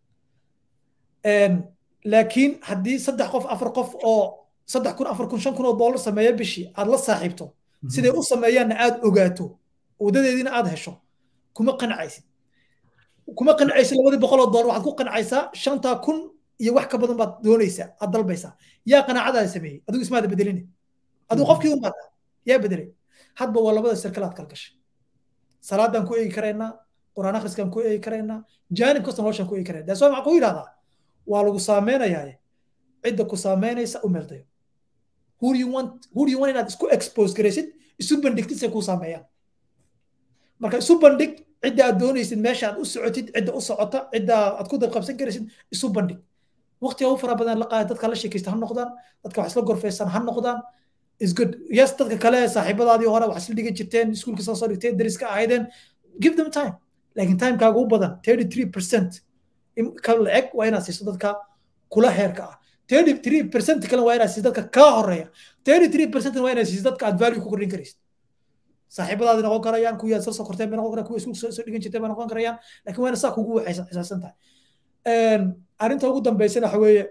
laakiin haddii saddex qof afar qof oo saddex kun afar kun shan kun oo dollar sameeya bishii aad la saaxiibto siday u sameeyaanna aad ogaato wadadeediina aad hesho kuma qancaysid kuma qancaysid labadii boqol oo dollar waxaad ku qancaysaa shantaa kun iyo wax ka badan baad doonaysaa aad dalbaysaa yaa qanaacadaada sameeyey adigu ismaada bedelini adigu qofkii un baad yaa bedelay hadba waa labada sirkalaad kala gashay salaadaan ku eegi karaynaa quraan akhriskaan ku eegi karaynaa jaanib kasta noloshaan ku eegi karayna daas waa maxaa ku yidhahdaa waa lagu saameynayaa cidda ku saameynaysa u meeldayo who do you want who do you want inaad isku expose garaysid isu bandhigtid say kuu saameeyaan marka isu bandhig cidda aad doonaysid meesha aad u socotid cidda u socota cidda aad ku dabqabsan karaysid isu bandhig waqtiga u fara badan la qaada dadka la sheekaysta ha noqdaan dadka wax isla gorfeysan ha noqdaan is good yes dadka kale saaxiibadaadii hore wax isla dhigan jirteen iskuulka soo soo dhigteen dariska ahaydeen give them time laakiin timekaaga u badan thirty three percent ka la-eg waa inaad siiso dadka kula heerka ah thirty three percent kale waa inaad siiso dadka kaa horeeya thirty three percent waa inaad siiso dadka aad value ku kordhin karaysid saaxiibadaadi noqon karayaan kuwii aad soo soo korteen bay noqon karayaan kuwii iskuulka soo dhigan jirteen bay noqon karayaan laakiin waa inaad saa kugu xisaabsan tahay arrinta ugu dambeysana waxa weeye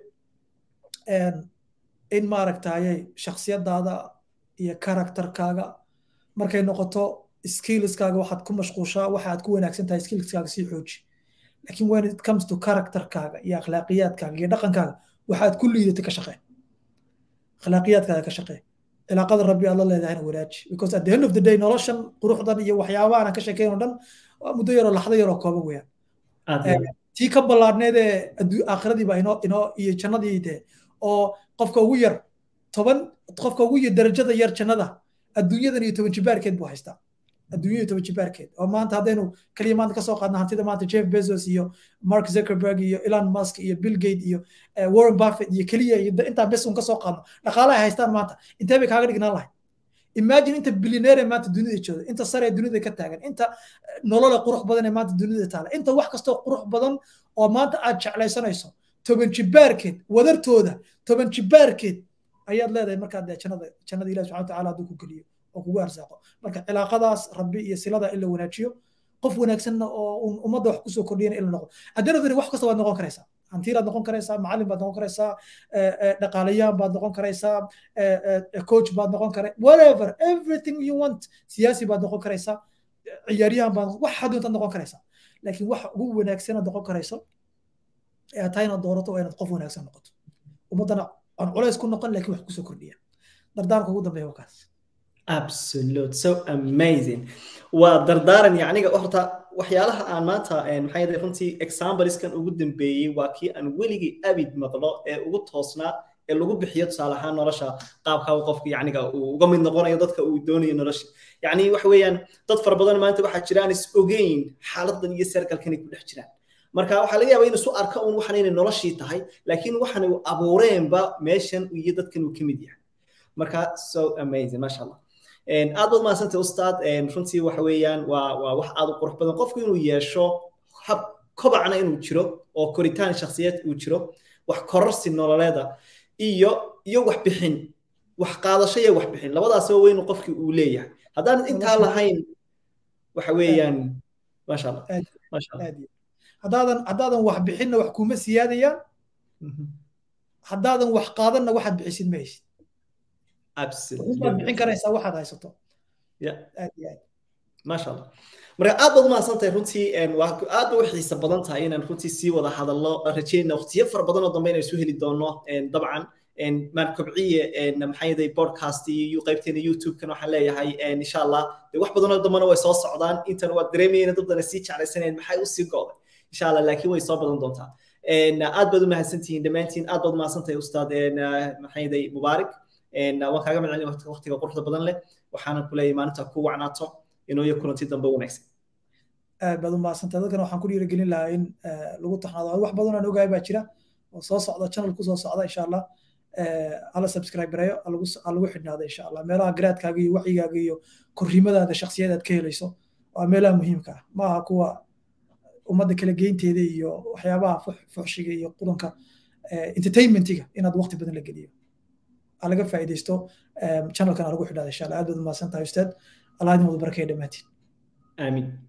in maaragtayay shaksiyadaada iyo karakterkaaga markay noqoto skillskaaga waxaad ku mashquushaa waxa aad ku wanaagsan tahay skillskaaga sii xooji laakiin when it comes to characterkaaga iyo akhlaaqiyaadkaaga iyo dhaqankaaga waxaad ku liidatay ka shaqee akhlaaqiyaadkaaga ka shaqee cilaaqada rabbi aad la leedahayna wanaaji because at the end of the day noloshan quruxdan iyo waxyaabaha aan ka sheekeyn oo dhan waa muddo yaroo laxdo yaroo kooban weeyaan tii ka ballaadhneed ee aakhiradiiba inoo inoo iyo jannadii dee oo qofka ugu yar toban qofka ugu yar darajada yar jannada adduunyadan iyo toban jibaarkeed buu haystaa adduunyada toban jibaarkeed oo maanta haddaynu kaliya maanta kasoo qaadna hantida maanta jeff bezos iyo mark zuckerberg iyo elon musk iyo bill gate iyo warren buffett iyo keliya iyo intaa bes un kasoo qaadno dhaqaalaha haystaan maanta intee bay kaaga dhignaan lahay imagine inta billionaire maanta dunida jooga inta sare dunida ka taagan inta nolola qurux badan ee maanta dunida taala inta wax kastoo qurux badan oo maanta aad jeclaysanayso toban jibaarkeed wadartooda toban jibaarkeed ayaad leedahay markaad jannada jannada ilahi subxana watacaala hadduu ku geliyo oo kugu arsaaqo marka cilaaqadaas rabbi iyo silada in la wanaajiyo qof wanaagsanna oo ummadda wax kusoo kordhiyana in la noqdo addanadani wax kasta waad noqon karaysaa hantiiraad noqon karaysaa macallin baad noqon karaysaa dhaqaalayaan baad noqon karaysaa coach baad noqon kara whatever everything you want siyaasi baad noqon karaysaa ciyaaryahan baad wax haduntaad noqon karaysaa laakiin wax ugu wanaagsanaad noqon karayso ee aad tahay inaad doorato waa inaad qof wanaagsan noqoto ummaddana aan culays ku noqon laakiin wax kusoo kordhiya dardaarka ugu dambeeya waa kaas absolute so amazing waa dardaaran yacniga horta waxyaalaha aan maanta maxaa yeelay runtii exampleskan ugu dambeeyey waa kii aan weligii abid maqlo ee ugu toosnaa ee lagu bixiyo tusaale ahaan nolosha qaabka qofka yacniga uu uga mid noqonayo dadka uu doonayo nolosha yacni waxa weeyaan dad fara badan maanta waxaa jira aan is ogeyn xaaladan iyo serkalkan ay ku dhex jiraan marka waxaa laga yaabaa inuu isu arka un waxan inay noloshii tahay laakiin waxan uu abuureenba meeshan iyo dadkan uu ka mid yahay marka so amazing masha allah aad baad mahadsantay ustaad runtii waxa weeyaan waa waa wax aad u qurux badan qofku inuu yeesho hab kobacna inuu jiro oo koritaan shakhsiyeed uu jiro wax kororsi nololeeda iyo iyo wax bixin wax qaadasho iyo wax bixin labadaasba weynu qofkii uu leeyahay haddaan intaa lahayn waxa weeyaan maasha allah maasha allah haddaadan haddaadan wax bixinna wax kuma siyaadayaan haddaadan wax qaadanna waxaad bixisid ma haysid absolutely baad bixin karaysaa waxaad haysato aad iyo aad maasha allah marka aad baad umahadsan tahay runtii waa aad bay u xiisa badan tahay inaan runtii sii wada hadallo rajeynna waqtiyo fara badan oo dambe inaan isu heli doono dabcan maan kobciye maxaa yaday podcast iyo qaybteena youtube-kan waxaan leeyahay insha allah de wax badanoo dambena way soo socdaan intan waad dareemayeen dabdana sii jeclaysanayeen maxay usii go'day insha allah laakiin way soo badan doontaa aad baad u mahadsantihiin dhammaantiin aad baad umahadsan tahay ustaad maxaa yaday mubaarak waan kaaga macelin waqtiga quruxda badan leh waxaanan ku leeyahay maalinta ku wacnaato inoo iyo kulanti dambe wanaagsan aad baad u mahadsantahay dadkan waxaan ku dhiirigelin lahaa in lagu taxnaado wax badan aan ogahay baa jira oo soo socda channel ku soo socda insha allah hala subscribe gareeyo lagu xidhnaado insha allah meelaha garaadkaaga iyo wacyigaaga iyo korriimadaada shakhsiyad aad ka helayso waa meelaha muhiimka ah ma aha kuwa ummadda kala geynteeda iyo waxyaabaha fuxshiga iyo qudanka entertainmentiga inaad waqti badan la geliyo laga faa'iidaysto channelkan lagu xidhnaado insha allah aad baad umahadsan tahay ustaad allah idin wada barakaya dhammaantiin aamin